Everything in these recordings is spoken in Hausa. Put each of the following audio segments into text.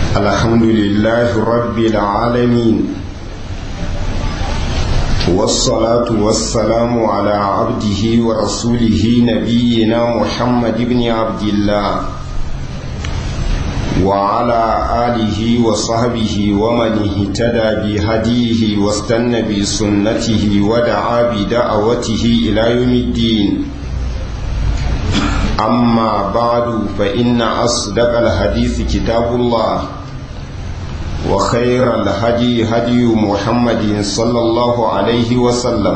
الحمد لله رب العالمين والصلاة والسلام على عبده ورسوله نبينا محمد بن عبد الله وعلى آله وصحبه ومن اهتدى بهديه واستنى بسنته ودعا بدعوته إلى يوم الدين أما بعد فإن أصدق الحديث كتاب الله وخير الهدي هدي محمد صلى الله عليه وسلم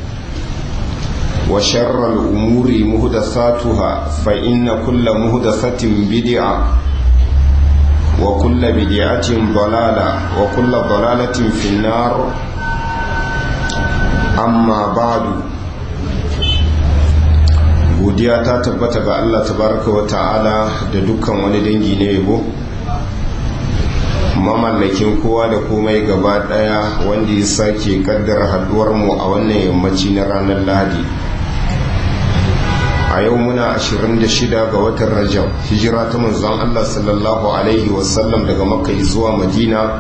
وشر الأمور مهدثاتها فإن كل مهدثة بدعة وكل بدعة ضلالة وكل ضلالة في النار أما بعد godiya ta tabbata ga Allah tabaraka wa ta'ala da dukkan wani dangi na yabo mamallakin kowa da komai gaba daya wanda ya sake kaddara haduwar mu a wannan yammaci na ranar lahadi a yau muna 26 ga watan rajab hijira ta manzon Allah sallallahu alaihi wasallam daga makka zuwa madina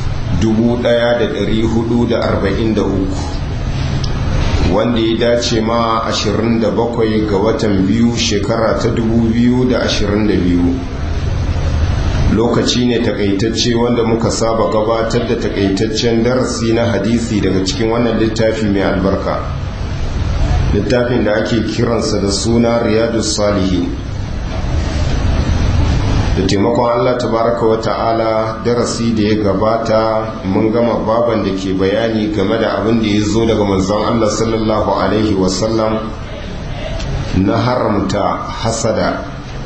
1443 wanda ya dace ma 27 ga watan biyu shekara ta 2022 lokaci ne takaitacce wanda muka saba gabatar da takaitaccen darasi na hadisi daga cikin wannan littafi mai albarka littafin da ake kiransa da suna riyadu salihin da taimakon allah tabaraka wa ta'ala darasi da ya gabata mun gama baban da ke bayani game da abin da ya zo daga manzon allah sallallahu alaihi wasallam na haramta hasada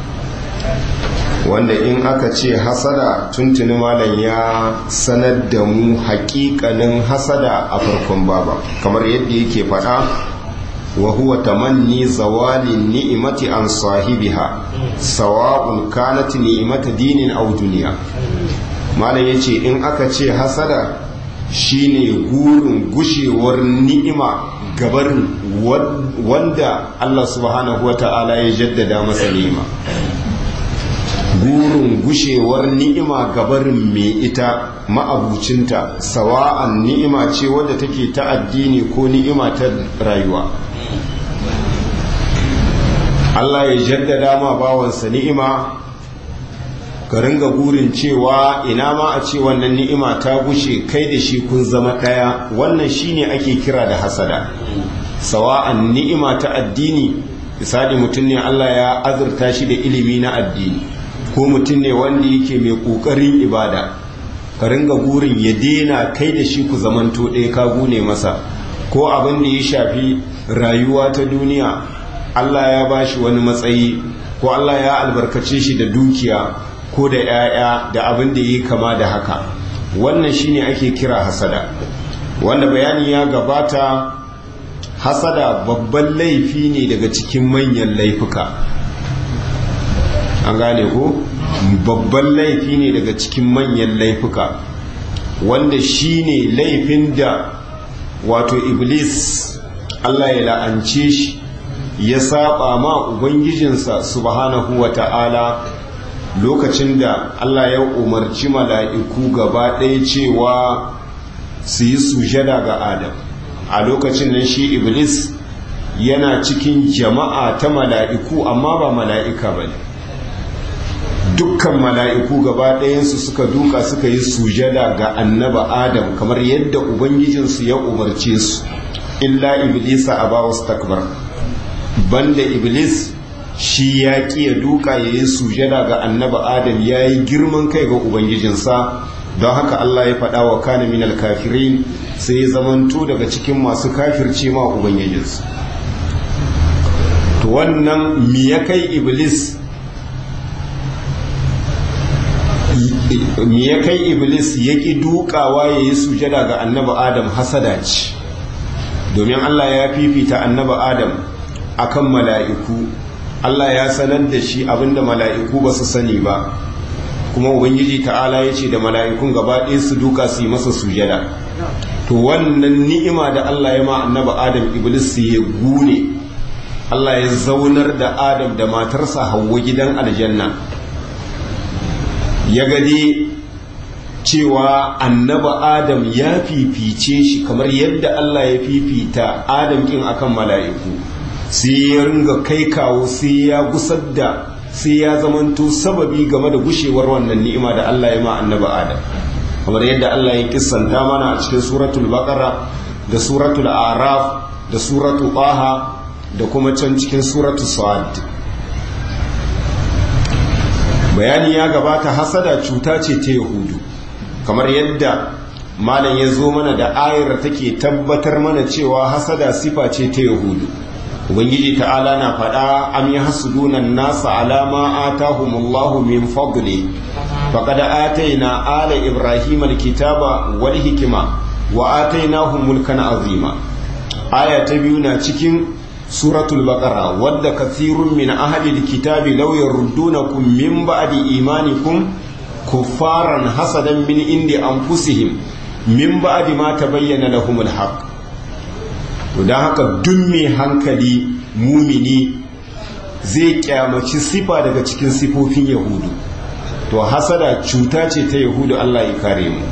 wanda in aka ce hasada tuntuni malam ya sanar da mu hakikanin hasada a farkon baba kamar yadda yake faɗa wa huwa tamanni zawali ni'imati an sahibiha sawa'un kanat ni'imata dinin aw duniya malam yace in aka ce hasada shine gurin gushewar ni'ima gabarin wanda Allah subhanahu wata'ala ya jaddada masa ni'ima burin gushewar ni'ima gabarin mai ita ma'abucinta sawa'an ni'ima ce wadda take ta addini ko ni'ima ta rayuwa Allah ya jaddada ma bawansa ni'ima ka ringa burin cewa ina ma a ce wannan ni'ima ta gushe kai da shi kun zama ɗaya wannan shine ake kira da hasada sawa'an ni'ima ta addini misali mutum ne Allah ya azurta shi da ilimi na addini ko mutum ne wanda yake mai ƙoƙarin ibada ka ringa burin ya dena kai da shi ku zamanto ɗaya ka gune masa ko abin da ya shafi rayuwa ta duniya Allah ya ba shi wani matsayi ko Allah ya albarkace shi da dukiya ko da 'ya'ya da abin da ya kama da haka wannan shine ake kira hasada wanda bayani ya gabata hasada babban laifi ne daga cikin manyan laifuka an gane ko babban laifi ne daga cikin manyan laifuka wanda shine laifin da wato iblis Allah ya la'ance shi ya saba ma ubangijinsa subhanahu wa ta'ala lokacin da Allah ya umarci mala'iku gaba ɗaya cewa su yi sujada ga Adam a lokacin nan shi iblis yana cikin jama'a ta mala'iku amma ba mala'ika ba ne dukkan mala'iku gaba ɗayansu suka duka suka yi sujada ga annaba adam kamar yadda ubangijinsu ya umarce su illa iblisa a bawa takbar banda iblis shi ya ya duka ya yi sujada ga annaba adam ya yi girman kai ga ubangijinsa don haka allah ya faɗa wa kana minal kafirin sai ya zamanto daga cikin masu kafirce ma ubangijinsu to wannan mi ya kai iblis me ya kai iblis ya ƙi dukawa ya yi sujada ga annaba adam hasada ce domin allah ya fifita annaba adam akan mala'iku allah ya sanar da shi abinda mala'iku ba su sani ba kuma ubangiji ta'ala ya ce da mala'ikun gaba ɗaya su duka su yi masa sujada to wannan ni'ima da allah ya ma annaba adam iblis su ya gune allah ya zaunar da adam da matarsa hawa gidan aljanna ya gadi cewa annaba adam ya fifice shi kamar yadda Allah ya fifita adam kin akan mala'iku sai ya ringa kai kawo sai ya gusar da sai ya zamanto sababi game da gushewar wannan ni'ima da Allah ya ma annaba adam kamar yadda Allah ya kissanta mana a cikin suratul baqara da suratul araf da suratul taha da kuma can cikin suratul sad bayani ya gabata hasada cuta ce ta yahudu kamar yadda malam ya zo mana da ayar take tabbatar mana cewa hasada sifa ce ta yahudu ubangiji ta'ala na faɗa am yahsuduna an-nasa ala ma atahumullahu min fadli faqad atayna ala ibrahima al-kitaba wal hikma wa atainahum mulkan azima aya ta biyu na cikin suratul baqara wadda kathirun min ahli al-kitabi law yaruddunakum min ba'di imanikum kuffaran hasadan min indi anfusihim min ba'di ma tabayyana lahumul haqq don haka duk mai hankali mumini zai kyamaci sifa daga cikin sifofin yahudu to hasada cuta ce ta yahudu Allah ya kare mu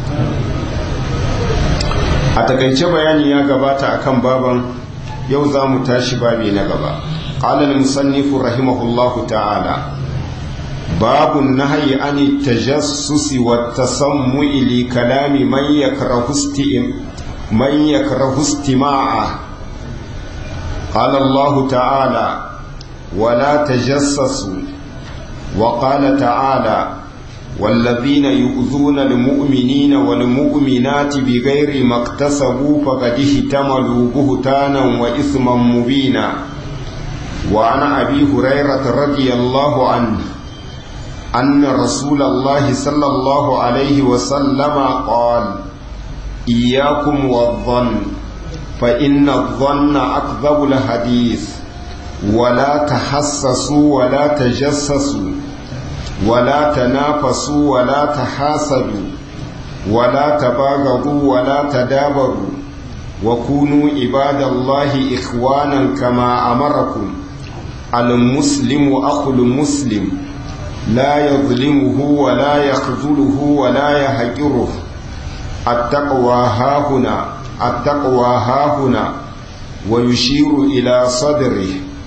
a takaice bayani ya gabata akan baban yau za mu tashi babi na gaba qala al-musannifu rahimahullahu ta'ala babu nahyi an tajassusi wa tasammu'i li kalami man yakrahu man yakrahu istima'a قال الله تعالى ولا تجسسوا وقال تعالى والذين يؤذون المؤمنين والمؤمنات بغير ما اكتسبوا فقد احتملوا بهتانا وإثما مبينا وعن أبي هريرة رضي الله عنه أن رسول الله صلى الله عليه وسلم قال إياكم والظن فإن الظن أكذب الحديث ولا تحسسوا ولا تجسسوا ولا تنافسوا ولا تحاسدوا ولا تباغضوا ولا تدابروا وكونوا عباد الله إخوانا كما أمركم المسلم أخو المسلم لا يظلمه ولا يخذله ولا يهجره التقوى هاهنا التقوى هاهنا ويشير إلى صدره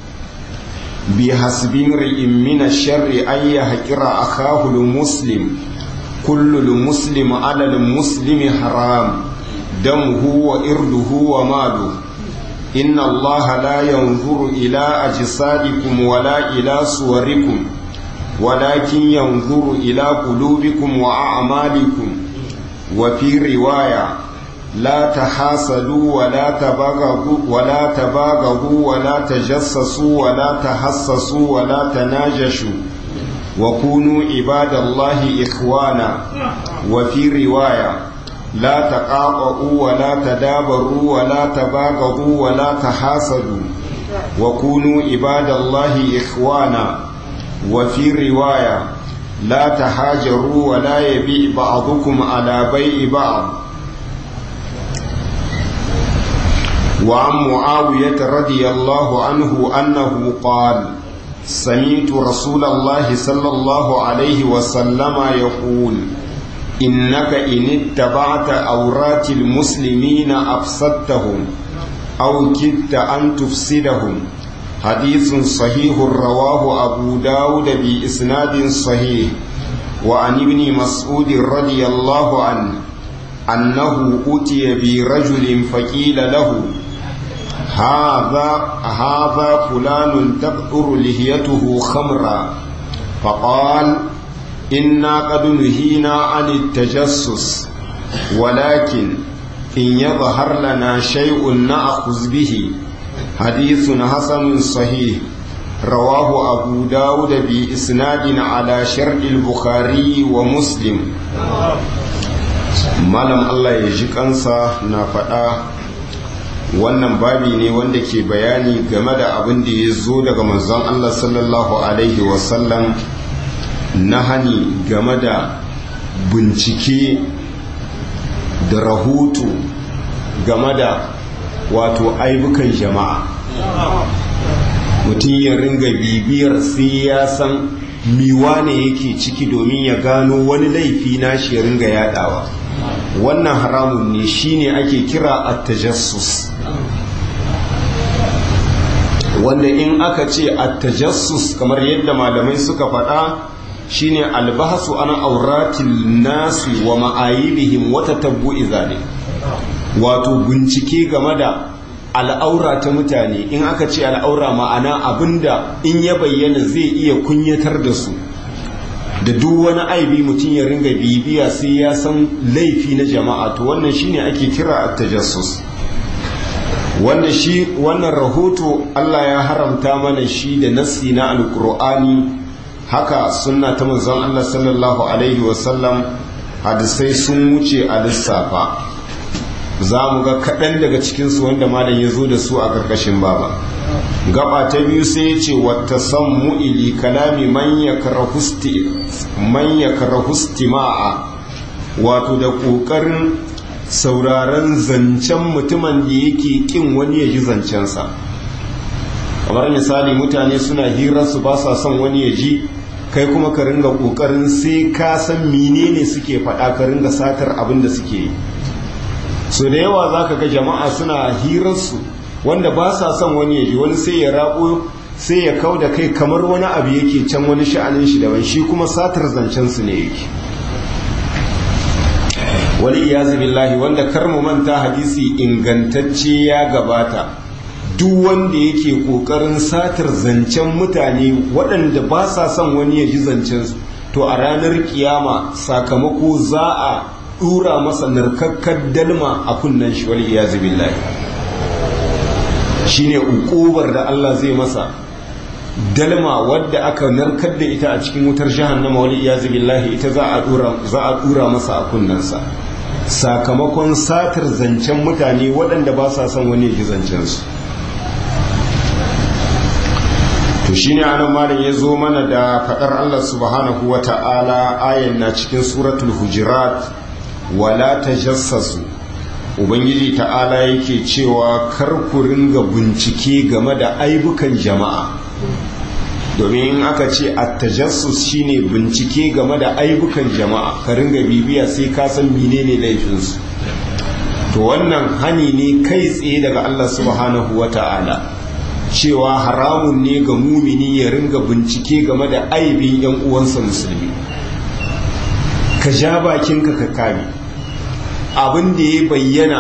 بحسب امرئ من الشر أن يهجر أخاه المسلم كل المسلم على المسلم حرام دمه وإرده وماله إن الله لا ينظر إلى أجسادكم ولا إلى صوركم ولكن ينظر إلى قلوبكم وأعمالكم وفي رواية لا تحاسدوا ولا تباغضوا ولا تباغضوا ولا تجسسوا ولا تحسسوا ولا تناجشوا وكونوا عباد الله إخوانا وفي رواية لا تقاطعوا ولا تدابروا ولا تباغضوا ولا تحاسدوا وكونوا عباد الله إخوانا وفي رواية لا تهاجروا ولا يبيع بعضكم على بيع بعض وعن معاوية رضي الله عنه أنه قال سمعت رسول الله صلى الله عليه وسلم يقول إنك إن اتبعت أورات المسلمين أفسدتهم أو كدت أن تفسدهم حديث صحيح رواه أبو داود بإسناد صحيح وعن ابن مسعود رضي الله عنه أنه أتي برجل فقيل له هذا هذا فلان تقطر لحيته خمرا فقال إنا قد نهينا عن التجسس ولكن إن يظهر لنا شيء نأخذ به حديث حسن صحيح رواه أبو داود بإسناد على شرط البخاري ومسلم malam Allah ya ji kansa na faɗa wannan babi ne wanda ke bayani game da abin da ya zo daga manzon Allah sallallahu alaihi wasallam na hani game da bincike da rahoto game da wato aibukan jama'a mutum ya ringa bibiyar sai ya san miwa ne yake ciki domin ya gano wani laifi na shi ya ringa yadawa wannan haramun ne shine ake kira at-tajassus wanda in aka ce at-tajassus kamar yadda malamai suka faɗa shine albahasu ana auratil nasi wa ma'ayibihim wa tatabbu'i zalik wato bincike game da al'aura ta mutane in aka ce al'aura ma'ana abinda in ya bayyana zai iya kunyatar da su da duk wani aibi mutum ya ringa bibiya sai ya san laifi na jama'a to wannan shine ake kira at-tajassus wanda shi wannan rahoto Allah ya haramta mana shi da nassi na alqur'ani haka sunna ta manzon Allah sallallahu alaihi wasallam hadisai sun wuce a lissafa za mu ga kaɗan daga cikinsu wanda malam ya zo da su a ƙarƙashin baba gaba ta biyu sai ya ce wata san mu'ili kalami man ya karahusti ma'a wato da ƙoƙarin sauraron zancen mutumin da yake ƙin wani ya ji zancensa kamar misali mutane suna hirarsu ba sa son wani ya ji kai kuma ka ringa ƙoƙarin sai ka san menene suke faɗa ka ringa satar abin da suke yi so da yawa za ka ga jama'a suna hirarsu wanda ba sa son wani ya ji wani sai ya rabo sai ya kau da kai kamar wani abu yake can wani sha'anin shi daban shi kuma satar zancen su ne yake wani iyazu billahi wanda kar mu manta hadisi ingantacce ya gabata duk wanda yake kokarin satar zancen mutane waɗanda ba sa son wani ya ji zancen su to a ranar kiyama sakamako za a dura masa narkakkar dalma a kunnen shi wal iyazu billahi shine ukubar da Allah zai masa dalma wadda aka narkar da ita a cikin wutar jahannama wal iyazu billahi ita za a dura za a dura masa a kunnensa sakamakon satar zancen mutane waɗanda ba sa son wani ji zancen su to shine anan malam ya zo mana da fadar Allah subhanahu wata'ala ayan na cikin suratul hujurat wala ta jassasu ubangiji ta'ala yake cewa kar ku ringa bincike game da aibukan jama'a domin in aka ce attajassus shine bincike game da aibukan jama'a ka ringa bibiya sai ka san menene laifinsu to wannan hani ne kai tsaye daga Allah subhanahu wata'ala cewa haramun ne ga mumini ya ringa bincike game da aibin yan uwansa musulmi ka ja bakinka ka kame abin da ya bayyana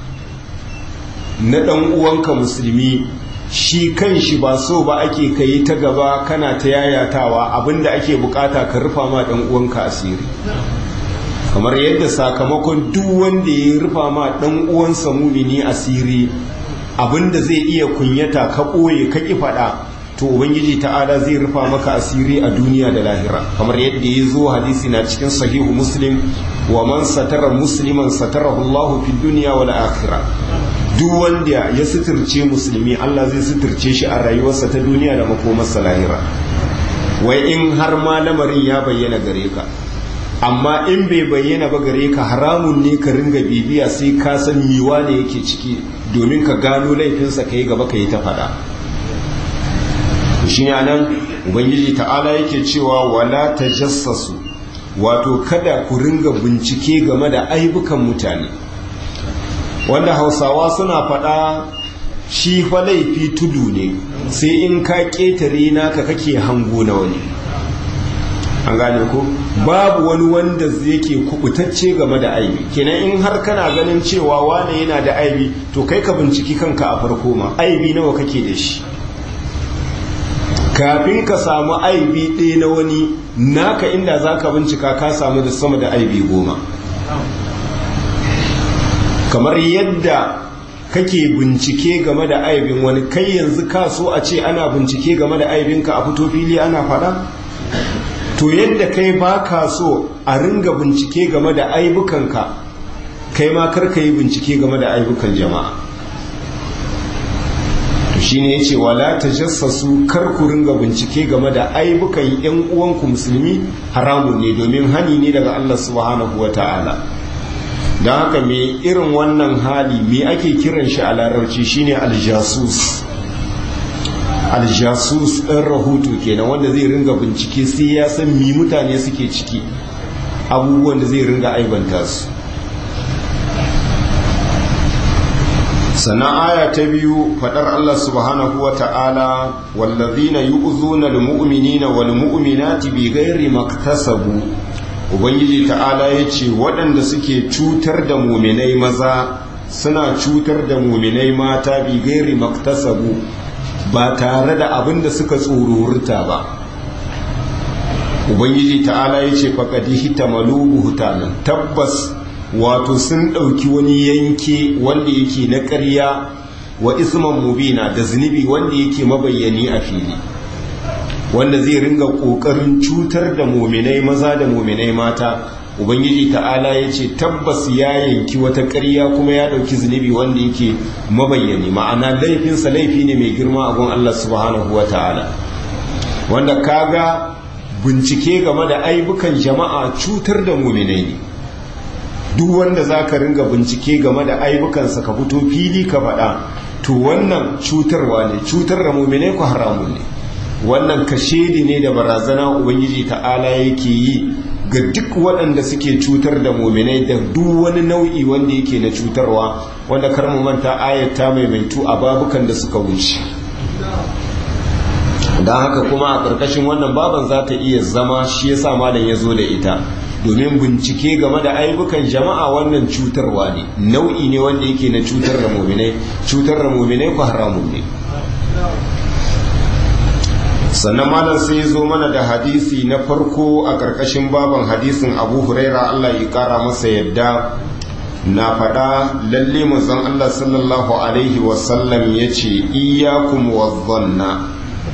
na ɗan uwanka musulmi shi kan shi ba so ba ake kai ta gaba kana ta yayatawa abin da ake bukata ka rufa ma ɗan uwanka asiri kamar yadda sakamakon duk wanda ya rufa ma ɗan uwansa mumini asiri abin da zai iya kunyata ka ɓoye ka ƙi faɗa to ubangiji ta'ala zai rufa maka asiri a duniya da lahira kamar yadda ya zo hadisi na cikin sahihu muslim wa man satara musliman satarahu Allah fi dunya wal akhirah duk wanda ya suturce musulmi Allah zai suturce shi a rayuwarsa ta duniya da makomarsa lahira wai in har ma lamarin ya bayyana gare ka amma in bai bayyana ba gare ka haramun ne ka ringa bibiya sai ka san miwa ne yake ciki domin ka gano laifinsa ka yi gaba ka yi ta faɗa shi ne nan ubangiji ta'ala yake cewa wala ta jassasu wato kada ku ringa bincike game da aibukan mutane wanda hausawa suna faɗa shi fa laifi tudu ne sai in ka ƙetare naka kake hango na wani an gane ko babu wani wanda yake kubutacce game da aibi kenan in har kana ganin cewa wane yana da aibi to kai ka binciki kanka a farko ma aibi nawa kake da shi kafin ka samu aibi ɗaya na wani naka inda za ka bincika ka samu da sama da aibi goma kamar yadda kake bincike game da aibin wani kai yanzu ka so a ce ana bincike game da aibinka a fito fili ana faɗa to yadda kai ba ka so a ringa bincike game da aibukanka kai ma karka yi bincike game da aibukan jama'a to shine yace wala tajassasu kar ku ringa bincike game da aibukan yan uwanku musulmi haramun ne domin hani ne daga Allah subhanahu wataala don haka me irin wannan hali me ake kiran shi a larabci shine aljasus aljasus ɗan rahoto kenan wanda zai ringa bincike sai ya san mi mutane suke ciki abubuwan da zai ringa aibanta su sannan aya ta biyu faɗar Allah subhanahu wa ta'ala wallazina yu'zuna almu'minina wal mu'minati bighairi maktasabu ubangiji ta'ala yace waɗanda suke cutar da muminai maza suna cutar da muminai mata bighairi maktasabu ba tare da abin da suka tsorurta ba ubangiji ta'ala yace faqad hitamalu buhtanan tabbas wato sun ɗauki wani yanke wanda yake na ƙarya wa isman mubina da zunubi wanda yake mabayyani a fili wanda zai ringa ƙoƙarin cutar da muminai maza da muminai mata ubangiji ta'ala ya ce tabbas ya yanki wata ƙarya kuma ya ɗauki zunubi wanda yake mabayyani ma'ana laifinsa laifi ne mai girma a gun allah subhanahu wa ta'ala wanda kaga bincike game da aibukan jama'a cutar da muminai ne duk wanda za ka ringa bincike game da aibukansa ka fito fili ka faɗa to wannan cutarwa ne cutar da mummune ku haramun ne wannan kashedi ne da barazana ubangiji ta'ala yake yi ga duk waɗanda suke cutar da muminai da duk wani nau'i wanda yake na cutarwa wanda kar mu manta ayata maimaitu a babukan da suka wuce don haka kuma a ƙarƙashin wannan baban za ta iya zama shi yasa malam ya zo da ita domin bincike game da aibukan jama'a wannan cutarwa ne nau'i ne wanda yake na cutar da muminai cutar da muminai ku haramun ne sannan malam sai ya zo mana da hadisi na farko a ƙarƙashin baban hadisin abu huraira allah ya ƙara masa yadda na faɗa lalle manzon allah sallallahu alaihi wasallam ya ce iyakum wazzanna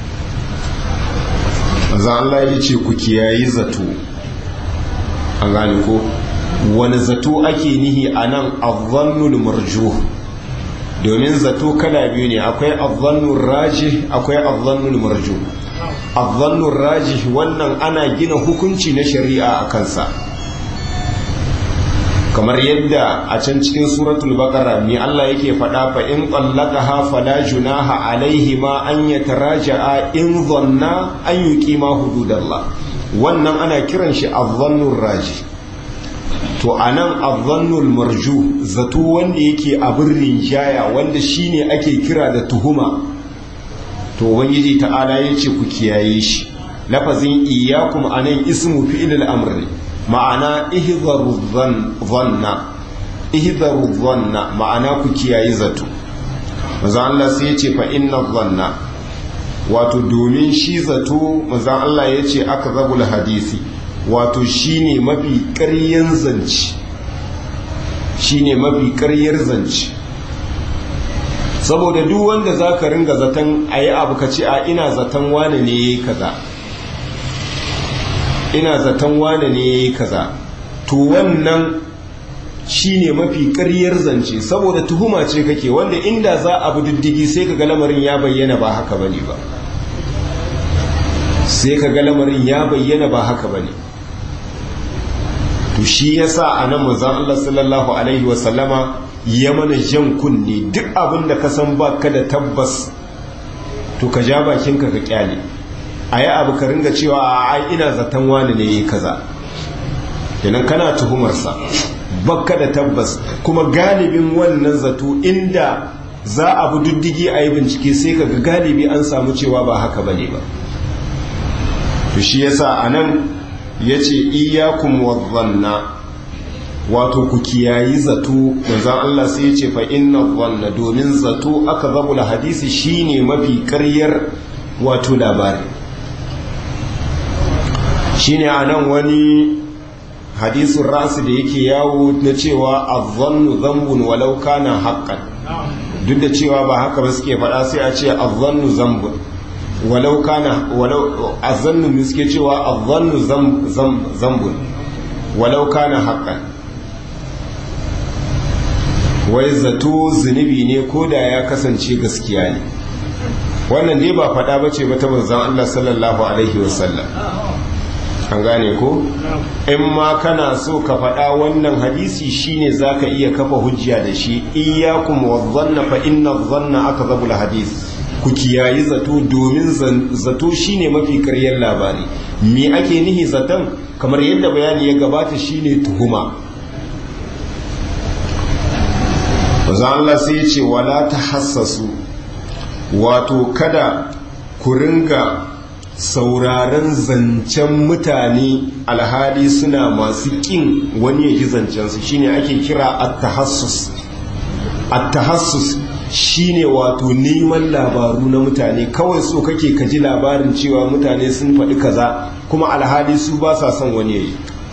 manzon allah ya ce ku kiyayi zato an gane ko wani zato ake nihi a nan azzannul marjuh domin zato kala biyu ne akwai azzannul rajih akwai azzannul marjuh azzannul rajih wannan ana gina hukunci na shari'a a kansa kamar yadda a can cikin suratul baqara mi Allah yake faɗa fa in qallaqaha fala junaha alaihi ma an yataraja'a in dhanna an yuqima hududallah wannan ana kiran shi azzannul raji to anan azzannul marju zato wanda yake abin rinjaya wanda shine ake kira da tuhuma to ubangiji ta'ala yace ku kiyaye shi lafazin iyyakum anan ismu fi'il al-amr ma'ana ihzaru dhanna ihzaru dhanna ma'ana ku kiyaye zato manzo Allah sai yace fa inna dhanna wato domin shi zato manzan Allah ya ce aka zabula hadisi wato shi ne mafi ƙaryen zance shi ne mafi ƙaryar zance saboda duk wanda za ka ringa zaton a yi abu ka ce a ina zaton wane ne ya yi kaza ina zaton wane ne ya yi kaza to wannan shi ne mafi ƙaryar zance saboda tuhuma ce kake wanda inda za a bi diddigi sai ka ga lamarin ya bayyana ba haka bane ba sai ka ga lamarin ya bayyana ba haka ba ne to shi ya sa a nan mazan Allah sallallahu Alaihi wasallama ya mana jan kunne duk abin da ka san ba ka da tabbas to ka ja bakinka ka kyale a yi abu ka ringa cewa a ai ina zaton wani ne yi kaza kenan kana tuhumarsa bakka da tabbas kuma galibin wannan zato inda za a bi diddigi a yi bincike sai ka ga galibi an samu cewa ba haka bane ba to shi yasa anan yace iyyakum wadhanna wato ku kiyayi zato manzon Allah sai yace fa inna dhanna domin zato aka zabula hadisi shine mafi ƙaryar wato labari shine anan wani hadisin rasu da yake yawo na cewa azzannu zambun walau kana haqqan duk da cewa ba haka ba suke faɗa sai a ce azzannu zambun walau kana walau azannu suke cewa azzannu zambun walau kana haqqan wai zato zunubi ne ko da ya kasance gaskiya ne wannan dai ba faɗa ba ce ba ta manzon Allah sallallahu alaihi wasallam an gane ko in ma kana so ka faɗa wannan hadisi shine zaka iya kafa hujja da shi iyyakum wadhanna fa inna dhanna akdhabul hadis ku kiyayi zato domin zato shine mafi karyar labari me ake nihi zaton kamar yadda bayani ya gabata shine tuhuma Maza Allah sai ya ce wala ta hassasu wato kada ku ringa sauraron zancen mutane alhali suna masu ƙin wani ya ji zancensu shine ake kira at-tahassus at-tahassus shine wato neman labaru na mutane kawai so kake ka ji labarin cewa mutane sun faɗi kaza kuma alhali su ba sa son wani yayi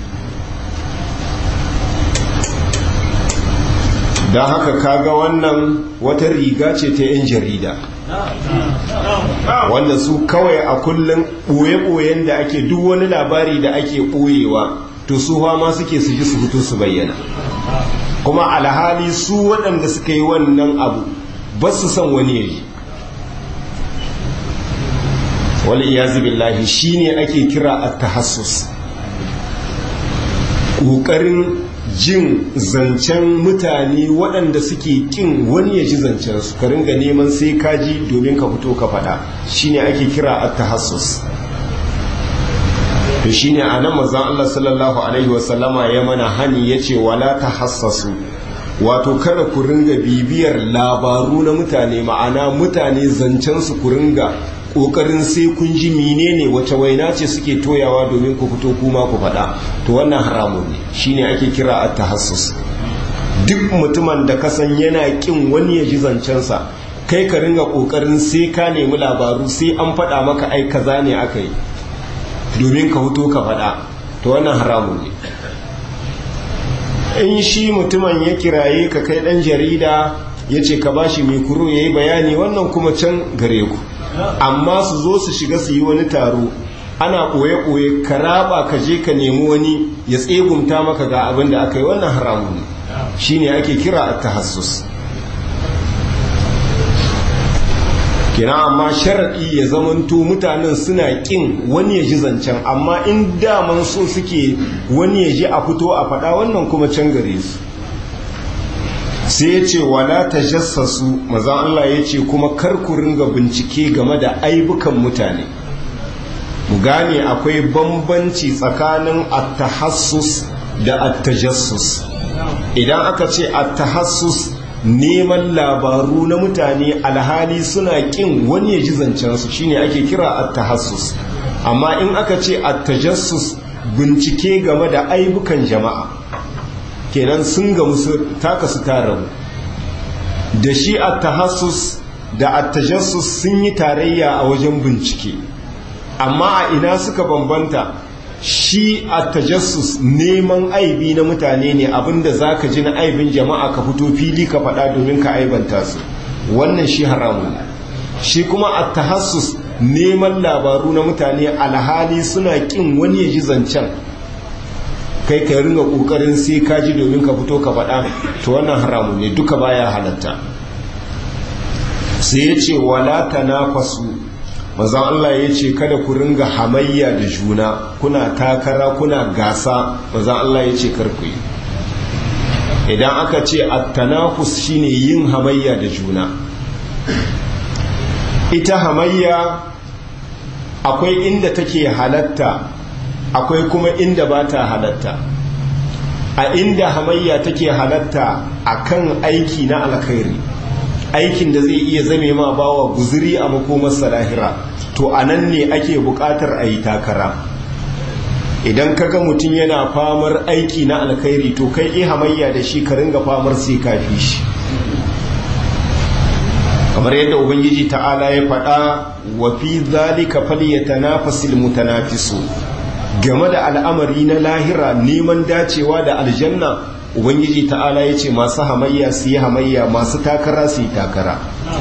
don haka kaga wannan wata riga ce ta 'yan jarida wanda su kawai a kullum ɓoye-ɓoyen da ake duk wani labari da ake ɓoyewa to su ma suke su ji su fito su bayyana kuma alhali su waɗanda suka yi wannan abu ba su son wani yaji wal iyazu billahi shine ake kira at-tahassus ƙoƙarin jin zancen mutane waɗanda suke ƙin wani ya ji zancen su ka ringa neman sai kaji domin ka fito ka faɗa shine ake kira at-tahassus to shine anan manzon Allah sallallahu alaihi wasallama ya mana hani yace wala tahassasu wato kada ku ringa bibiyar labaru na mutane ma'ana mutane zancen su ku ringa kokarin sai kun ji menene wace waina ce suke toyawa domin ku fito kuma ku faɗa to wannan haramun ne shine ake kira at-tahassus duk mutumin da ka san yana kin wani ya ji zancensa kai ka ringa kokarin sai ka nemi labaru sai an faɗa maka ai kaza ne aka yi domin ka fito ka faɗa to wannan haramun ne in shi mutumin ya kiraye ka kai ɗan jarida ya ce ka bashi mikro ya yi bayani wannan kuma can gare ku amma su zo su shiga su yi wani taro ana ɓoye-ɓoye ka raba ka je ka nemi wani ya tsegumta maka ga abin da aka yi wannan haramun ne shi ne ake kira a tahassus kina amma sharaɗi ya zamanto mutanen suna ƙin wani ya ji zancen amma in daman so suke wani ya ji a fito a faɗa wannan kuma can gare su sai ya ce wala ta jassasu maza Allah ya ce kuma kar ku ringa bincike game da aibukan mutane mu gane akwai bambanci tsakanin attahassus da attajassus idan aka ce attahassus neman labaru na mutane alhali suna kin wani ya ji zancensu shine ake kira attahassus amma in aka ce attajassus bincike game da aibukan jama'a kenan sun ga musu taka su tara da shi attahassus da attajassus sun yi tarayya a wajen bincike amma a ina suka bambanta shi a tajassus neman aibi na mutane ne abinda za ka ji na aibin jama'a ka fito fili ka faɗa domin ka aibanta su wannan shi haramun shi kuma a tahassus neman labaru na mutane alhali suna ƙin wani ya ji zancen kai ka ringa ƙoƙarin sai ka ji domin ka fito ka faɗa to wannan haramun ne duka baya halatta sai ya ce wala tanafasu manzon Allah ya ce kada ku ringa hamayya da juna kuna takara kuna gasa manzon Allah ya ce kar ku yi idan aka ce at-tanafus shine yin hamayya da juna ita hamayya akwai inda take halatta akwai kuma inda ba ta halatta a inda hamayya take halatta akan aiki na alkhairi aikin da zai iya zame ma bawa guzuri a makomarsa lahira to a nan ne ake buƙatar a yi takara idan ka ga mutum yana famar aiki na alkhairi to kai iya hamayya da shi ka ringa famar sai kafi shi kamar yadda ubangiji ta'ala ya faɗa wa fi zalika falyatanafasil mutanafisu game da al'amari na lahira neman dacewa da aljanna ubangiji ta'ala ya ce masu hamayya su yi hamayya masu takara su yi takara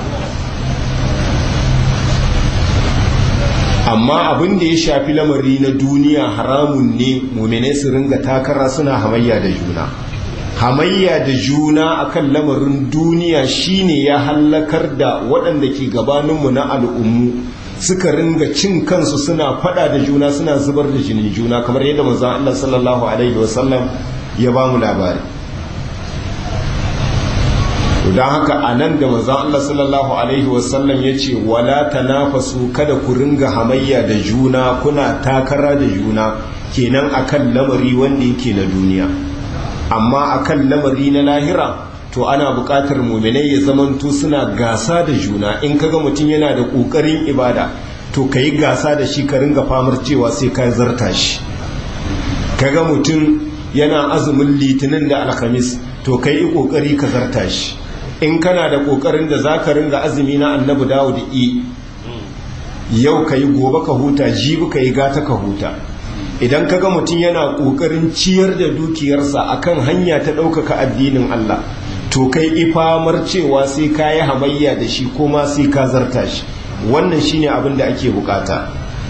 amma abin da ya shafi lamari na duniya haramun ne mummune su ringa takara suna hamayya da juna hamayya da juna akan lamarin duniya shine ya hallakar da waɗanda ke gabaninmu na al'ummu suka ringa cin kansu suna fada da juna suna zubar da jinin juna kamar yadda manzon Allah sallallahu alaihi wasallam ya ba mu labari don haka a nan da manzan Allah sallallahu Alaihi wasallam ya ce wala tanafasu kada ku ringa hamayya da juna kuna takara da juna kenan akan lamari wanda yake na duniya amma akan lamari na lahira to ana buƙatar muminai ya zamanto suna gasa da juna in kaga mutum yana da ƙoƙarin ibada to ka yi gasa da shi ka ringa famar cewa sai ka zarta shi kaga mutum yana azumin litinin da alhamis to ka yi ƙoƙari ka zarta shi in kana da ƙoƙarin da za ka ringa azumi na annabi dawud i yau ka yi gobe ka huta jibi ka yi gata ka huta idan kaga mutum yana ƙoƙarin ciyar da dukiyarsa akan hanya ta ɗaukaka addinin allah to kai ifamar cewa sai ka yi hamayya da shi ko ma sai ka zarta shi wannan shine abin da ake bukata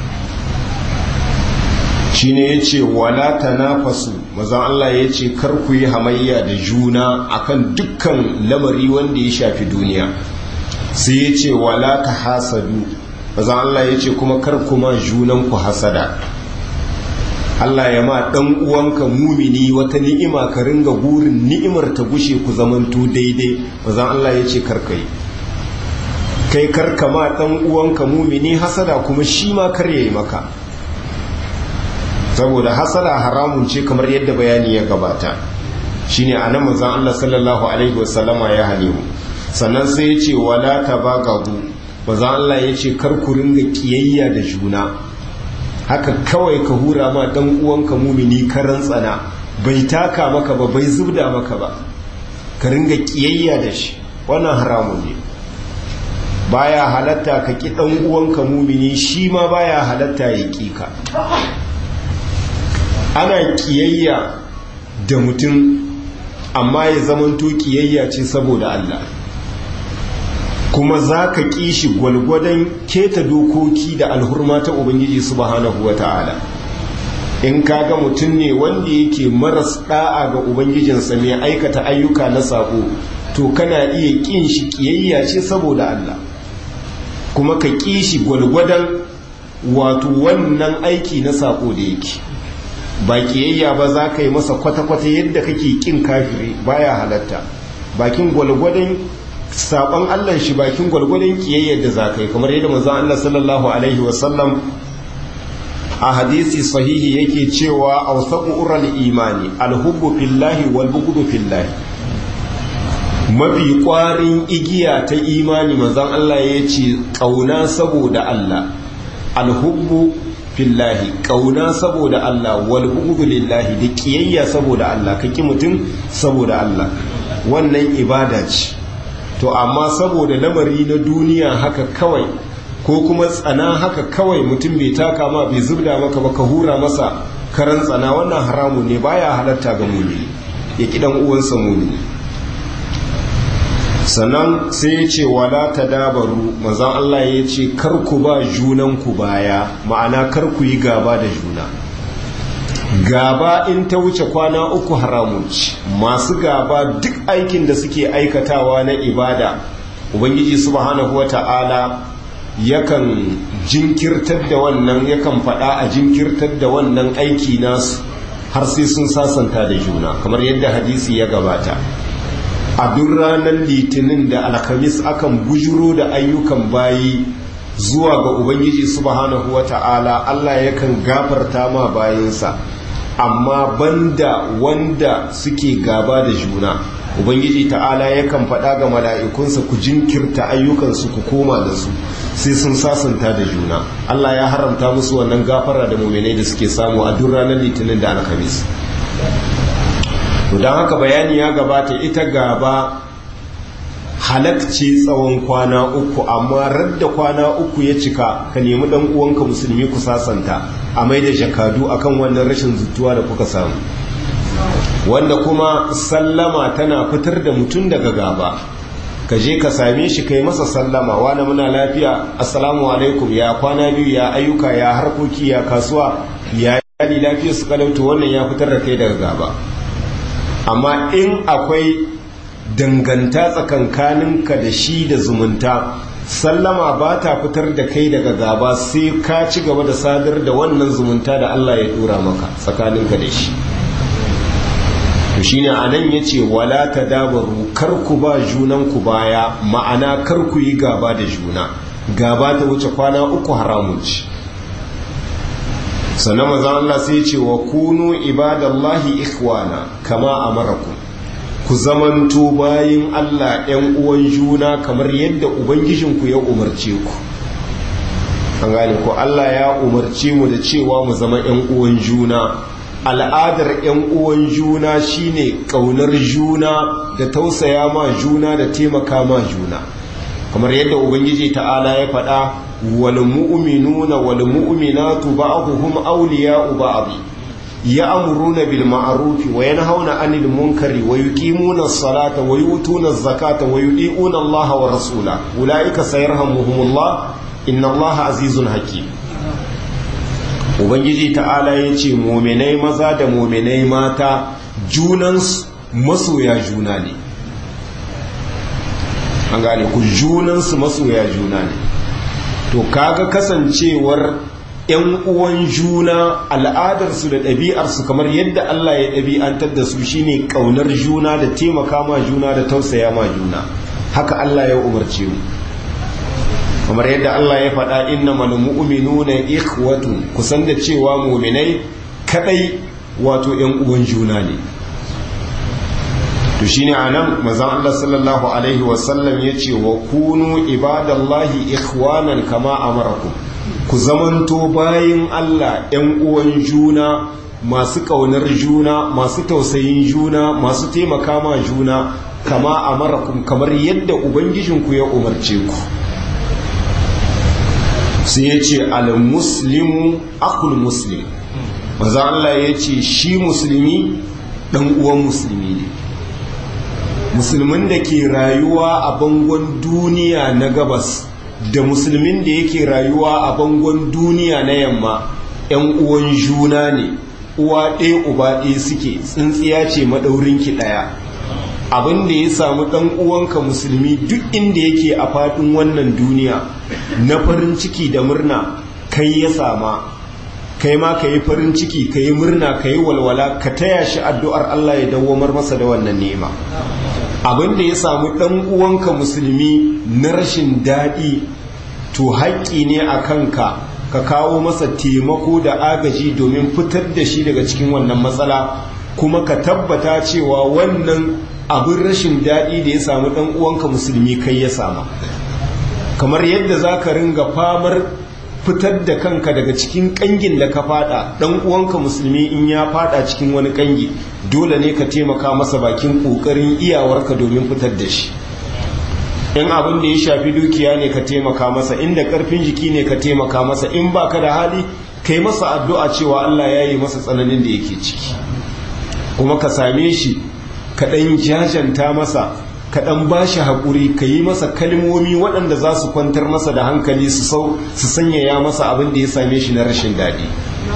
shine yace wala tanafasu mazan Allah yace kar ku yi hamayya da juna akan dukkan lamari wanda ya shafi duniya sai yace wala tahasadu mazan Allah yace kuma kar kuma junan ku hasada Allah ya ma dan uwanka mumini wata ni'ima ka ringa burin ni'imar ta gushe ku zamanto daidai mazan Allah yace kar kai kai karka ma dan uwanka mumini hasada kuma shi ma kar yayi maka saboda hasada haramun ce kamar yadda bayani ya gabata shine anan manzon Allah sallallahu alaihi wasallama ya hane mu sannan sai ya ce wala tabagabu manzon Allah ya ce kar ku ringa kiyayya da juna haka kawai ka hura ma dan uwanka mumini karan tsana bai taka maka ba bai zubda maka ba ka ringa kiyayya da shi wannan haramun ne baya halatta ka ki dan uwanka mumini shi ma baya halatta ya ki ka ana kiyayya da mutum amma ya zamanto kiyayya ce saboda Allah kuma za ka ƙi shi gwalgwadon keta dokoki da alhurma ta Ubangiji subhanahu wa ta'ala in kaga mutum ne wanda yake maras ɗa'a ga Ubangijinsa mai aikata ayyuka na sako to kana iya ƙin shi ƙiyayya ce saboda Allah kuma ka ƙi shi gwalgwadon wato wannan aiki na sako da yake ba ƙiyayya ba za ka yi masa kwata-kwata yadda kake ƙin kafiri baya halatta bakin gwalgwadon saban Allah shi bakin gwalgwadon ƙiyayyar da za ka yi kamar yadda manzon Allah sallallahu alaihi wasallam a hadisi sahihi yake cewa awsaqu ural imani alhubbu fillahi wal bughdu fillahi mafi kwarin igiya ta imani manzon Allah ya ce kauna saboda Allah alhubbu fillahi kauna saboda Allah wal bughdu lillahi da kiyayya saboda Allah kaki mutum saboda Allah wannan ibada ce to amma saboda lamari na duniya haka kawai ko kuma tsana haka kawai mutum bai taka ma bai zubda maka ba ka hura masa karan tsana wannan haramun ne baya halatta ga mumini ya ki dan uwansa mumini sannan sai ya ce wala tadabaru manzon Allah ya ce kar ku ba junan ku baya ma'ana kar ku yi gaba da juna gaba in ta wuce kwana uku haramun ce masu gaba duk aikin da suke aikatawa na ibada ubangiji subhanahu wata'ala yakan jinkirtar da wannan yakan faɗa a jinkirtar da wannan aiki nasu har sai sun sasanta da juna kamar yadda hadisi ya gabata a duk ranar litinin da alhamis akan bujuro da ayyukan bayi zuwa ga ubangiji subhanahu wata'ala allah yakan gafarta ma bayinsa amma banda wanda suke gaba da juna ubangiji ta'ala yakan faɗa ga mala'ikunsa ku jinkirta ayyukansu ku koma da su sai sun sasanta da juna Allah ya haramta musu wannan gafara da muminai da suke samu a duk ranar litinin da alhamis to don haka bayani ya gabata ita gaba halakci tsawon kwana uku amma radda kwana uku ya cika ka nemi dan uwanka musulmi ku sasanta a mai da jakadu akan wannan rashin zutuwa da kuka samu wanda kuma sallama tana fitar da mutum daga gaba ka je ka same shi kai masa sallama wani muna lafiya assalamu alaikum ya kwana biyu ya ayyuka ya harkoki ya kasuwa ya yadi lafiya su kalauta wannan ya fitar da kai daga gaba amma in akwai danganta tsakankaninka da shi da zumunta sallama ba ta fitar da kai daga gaba sai ka ci gaba da sadar da wannan zumunta da Allah ya dora maka tsakaninka da shi shine anan yace wala tadabaru kar ku ba junan ku baya ma'ana kar ku yi gaba da juna gaba ta wuce kwana uku haramun ci sannan manzon Allah sai ce wa kunu ibadallahi ikhwana kama amarakum ku zamanto bayin Allah ‘yan uwan juna kamar yadda Ubangijinku ya umarce ku an gane ko Allah ya umarce mu da cewa mu zama ‘yan uwan juna al'adar ‘yan uwan juna shine ƙaunar juna da tausaya ma juna da taimaka ma juna kamar yadda Ubangiji ta'ala ya faɗa wal mu'minuna wal mu'minatu ba'dhum awliya'u ba'd يأمرون بالمعروف وينهون عن المنكر ويقيمون الصلاة ويؤتون الزكاة ويطيعون الله ورسوله أولئك سيرحمهم الله إن الله عزيز حكيم Ubangiji ta'ala ya ce mominai maza da mominai mata junansu masoya juna ne an gane ku junansu masoya juna ne to kaga kasancewar ‘yan uwan juna al'adarsu da ɗabi'arsu kamar yadda Allah ya ɗabi'antar da su shine ƙaunar juna da taimaka ma juna da tausaya ma juna haka Allah ya umarce mu kamar yadda Allah ya faɗa inna mal mu'minuna ikhwatu kusan da cewa mu'minai kadai wato ‘yan uwan juna ne to shine anan manzon Allah sallallahu alaihi wasallam yace wa kunu ibadallahi ikhwanan kama amarakum ku zamanto bayin Allah ‘yan uwan juna masu ƙaunar juna masu tausayin juna masu taimaka ma juna kama a marakun kamar yadda ubangijinku ya umarce ku sai ya ce al-muslimu akul muslim maza Allah ya ce shi musulmi ɗan uwan musulmi ne musulmin da ke rayuwa a bangon duniya na gabas da musulmin da yake rayuwa a bangon duniya na yamma ‘yan uwan juna ne uwa ɗaya uba ɗaya suke tsintsiya ce maɗaurinki ɗaya abin da ya samu ɗan uwanka musulmi duk inda yake a faɗin wannan duniya na farin ciki da murna kai ya sama kai ma ka yi farin ciki ka yi murna ka yi walwala ka taya shi addu'ar Allah ya dawwamar masa da wannan nema abin da ya samu ɗan uwanka musulmi na rashin daɗi to haƙƙi ne a kanka ka kawo masa taimako da agaji domin fitar da shi daga cikin wannan matsala kuma ka tabbata cewa wannan abin rashin daɗi da ya samu ɗan uwanka musulmi kai ya sama kamar yadda za ka ringa famar fitar da kanka daga cikin ƙangin da ka fada ɗan uwanka musulmi in ya fada cikin wani ƙangi dole ne ka taimaka masa bakin ƙoƙarin iyawarka domin fitar da shi in abin da ya shafi dukiya ne ka taimaka masa inda ƙarfin jiki ne ka taimaka masa in baka da hali kai masa addu'a cewa Allah ya yi masa tsananin da yake ciki kuma ka same shi ka ɗan jajanta masa ka ɗan ba shi haƙuri ka yi masa kalmomi waɗanda za su kwantar masa da hankali su sanyaya masa abin da ya same shi na rashin daɗi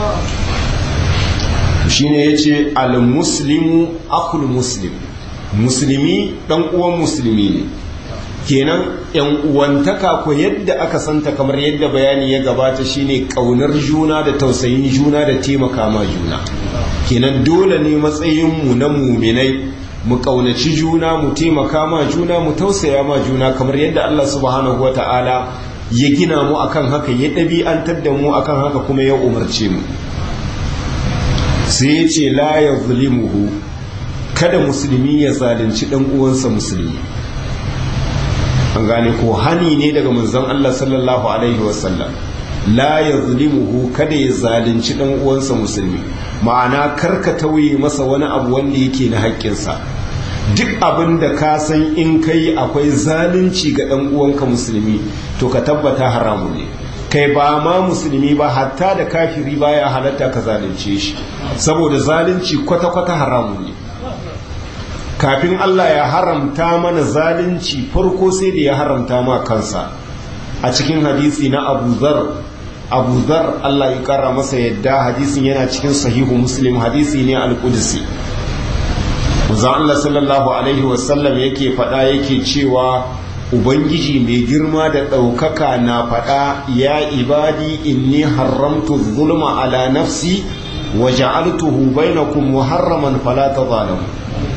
shi ne ya ce al-muslimu akul muslim musulmi ɗan uwan musulmi ne kenan yan uwantaka ko yadda aka santa kamar yadda bayani ya gabata shine ƙaunar juna da tausayin juna da taimaka ma juna kenan dole ne matsayinmu na muminai mu ƙaunaci juna mu taimaka ma juna mu tausaya ma juna kamar yadda Allah subhanahu wa ta'ala ya gina mu akan haka ya ɗabi'antar da mu akan haka kuma ya umarce mu sai ya ce la ya zulimuhu kada musulmi ya zalunci ɗan uwansa musulmi an gane ko hani ne daga manzon Allah sallallahu alaihi wasallam la ya zulimuhu kada ya zalunci ɗan uwansa musulmi ma'ana karka tauye masa wani abu wanda yake na haƙƙinsa duk abin da ka san in kai akwai zalunci ga ɗan uwanka musulmi to ka tabbata haramu ne kai ba ma musulmi ba hatta da kafiri baya halatta ka zalunce shi saboda zalunci kwata-kwata haramu ne kafin Allah ya haramta mana zalunci farko sai da ya haramta ma kansa a cikin hadisi na Abu Zar Abu Zar Allah ya kara masa yadda hadisin yana cikin sahihu Muslim hadisi ne al-Qudsi Manzon Allah sallallahu alaihi wasallam yake faɗa yake cewa Ubangiji mai girma da ɗaukaka na faɗa ya ibadi inni haramtu zulma ala nafsi wa ja'altuhu bainakum muharraman fala tadhalamu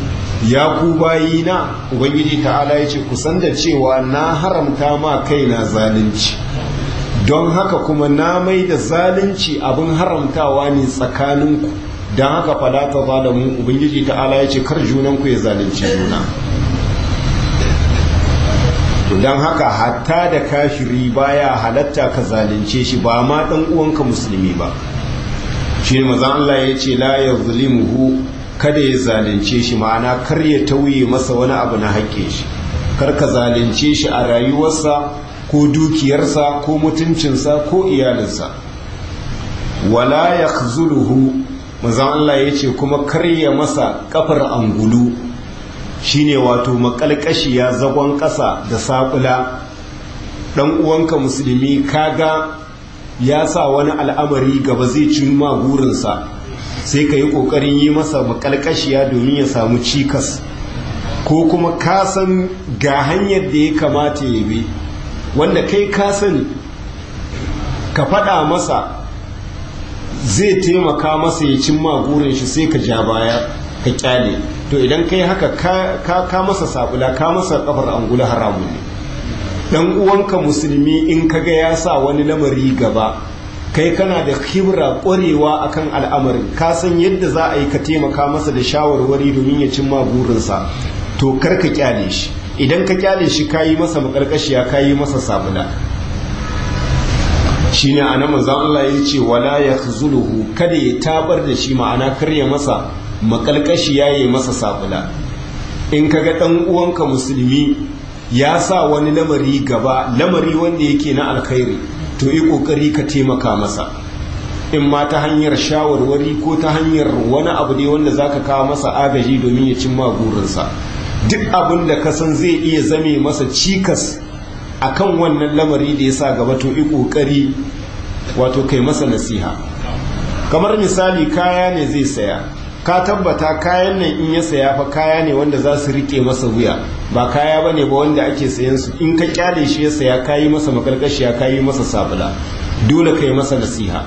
ya ku bayina ubangiji ta'ala ya ce kusan da cewa na haramta ma kaina zalunci don haka kuma na mai da zalunci abin haramtawa ne tsakaninku don haka falata zalamu ubangiji ta'ala ya ce kar junanku ya zalunci juna don haka hatta da kafiri baya halatta ka zalunce shi ba ma dan uwanka musulmi ba shi ne mazan Allah ya ce la ya zulimuhu kada ya zalunce shi ma'ana kar ya tauye masa wani abu na haƙƙe shi kar ka zalunce shi a rayuwarsa ko dukiyarsa ko mutuncinsa ko iyalinsa wala ya zuluhu mazan Allah ya ce kuma kar ya masa kafar angulu shine wato makalkashiya zagon ƙasa da saƙula ɗan uwanka musulmi kaga ya sa wani al'amari gaba zai cimma burinsa sai ka yi ƙoƙarin yi masa makalkashiya domin ya samu cikas ko kuma ka san ga hanyar da ya kamata ya bi wanda kai ka sani ka faɗa masa zai taimaka masa ya cimma burin shi sai ka ja baya ka kyale to idan kai haka ka, ka masa sabula ka masa kafar angula haramun ne dan uwanka musulmi in kaga ya sa wani lamari gaba kai kana da kibra ƙwarewa akan al'amarin ka san yadda za a yi ka taimaka masa da shawarwari domin ya cimma burinsa to kar ka kyale shi idan ka kyale shi ka yi masa makarkashiya ka yi masa sabula shine anan manzon Allah ya ce wala yakhzuluhu kada ya tabar da shi ma'ana kar ya masa makalkashi ya yi masa sabula in kaga ɗan uwanka musulmi ya sa wani lamari gaba lamari wanda yake na alkhairi to yi ƙoƙari ka taimaka masa in ma ta hanyar shawarwari ko ta hanyar wani abu ne wanda zaka kawo masa agaji domin ya cimma burinsa duk abin da ka san zai iya zame masa cikas akan wannan lamari da ya sa gaba to yi ƙoƙari wato kai masa nasiha kamar misali kaya ne zai saya ka tabbata kayan nan in ya saya fa kaya ne wanda za su rike masa wuya ba kaya ba ne ba wanda ake sayan su in ka kyale shi ya saya kayi masa makarkashiya kayi masa sabula dole ka yi masa nasiha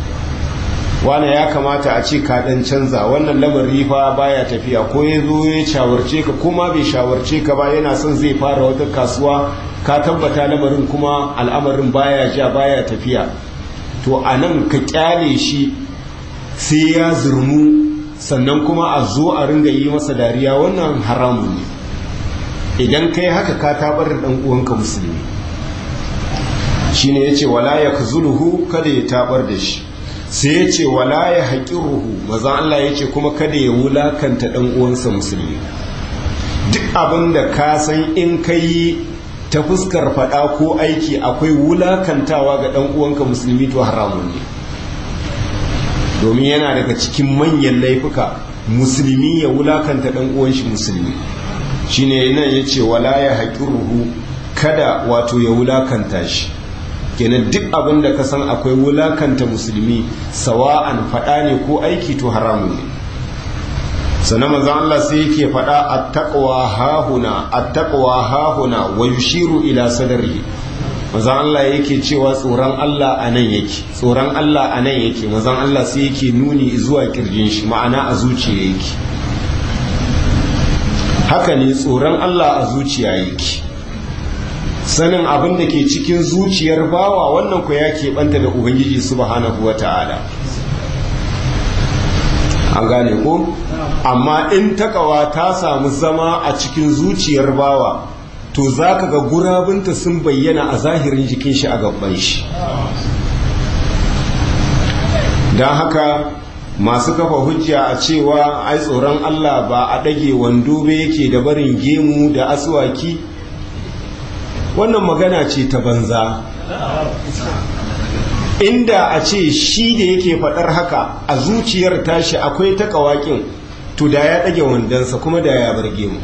wane ya kamata a ce ka dan canza wannan lamari fa baya tafiya ko ya zo ya shawarce ka kuma bai shawarce ka ba yana son zai fara wata kasuwa ka tabbata lamarin kuma al'amarin baya ja baya tafiya to a nan ka kyale shi sai ya zurmu sannan kuma a zo a ringa yi masa dariya wannan haramun ne idan kai haka ka tabar da dan uwanka musulmi shine yace wala yakzuluhu kada ya tabar da shi sai yace wala ya haqiruhu maza Allah yace kuma kada ya wulakanta dan uwansa musulmi duk abin da ka san in kai ta fuskar fada ko aiki akwai wulakantawa ga dan uwanka musulmi to haramun ne domin yana daga cikin manyan laifuka musulmi ya wulakanta dan uwan shi musulmi shine nan yace wala ya haqiruhu kada wato ya wulakanta shi kenan duk abin da ka san akwai wulakanta musulmi sawa'an fada ne ko aiki to haramun ne sannan manzon Allah sai yake fada at-taqwa hahuna at-taqwa hahuna wa yushiru ila sadrihi manzon Allah yake cewa tsoron Allah a nan yake tsoron Allah a nan yake manzon Allah sai yake nuni zuwa kirjin shi ma'ana a zuciya yake haka ne tsoron Allah a zuciya yake sanin abin da ke cikin zuciyar bawa wannan ku ya keɓanta da ubangiji subhanahu wa ta'ala an gane ko amma in takawa ta samu zama a cikin zuciyar bawa to za ka ga gurabinta sun bayyana a zahirin jikin shi a gaban shi don haka masu kafa hujja a cewa ai tsoron Allah ba a ɗage wando ba yake da barin gemu da asuwaki wannan magana ce ta banza inda a ce shi da yake faɗar haka a zuciyar tashi akwai ta kawakin to da ya ɗage wandonsa kuma da ya bar gemu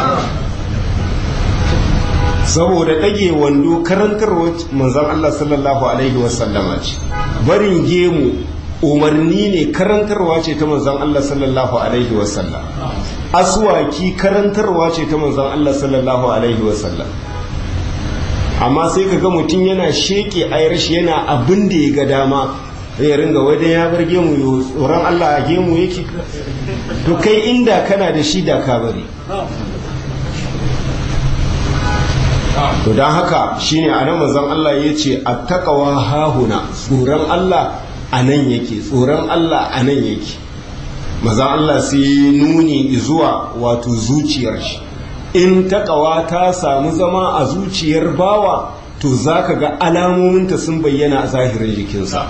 saboda ɗage wando karantarwa manzan Allah sallallahu Alaihi wasallama ce barin gemu umarni ne karantarwa ce ta manzan Allah sallallahu Alaihi wasallam aswaki karantarwa ce ta manzan Allah sallallahu Alaihi wasallam amma sai ka ga mutum yana sheke ayar shi yana abin da ya ga dama ya ringa wadda ya bar gemu tsoron Allah a gemu yake to kai inda kana da shi da ka bari to don haka shine a nan mazan Allah ya ce a takawa hahuna tsoron Allah a nan yake tsoron Allah a nan yake mazan Allah sai nuni zuwa wato zuciyar shi in takawa ta samu zama a zuciyar bawa to za ka ga alamominta sun bayyana a zahirin jikinsa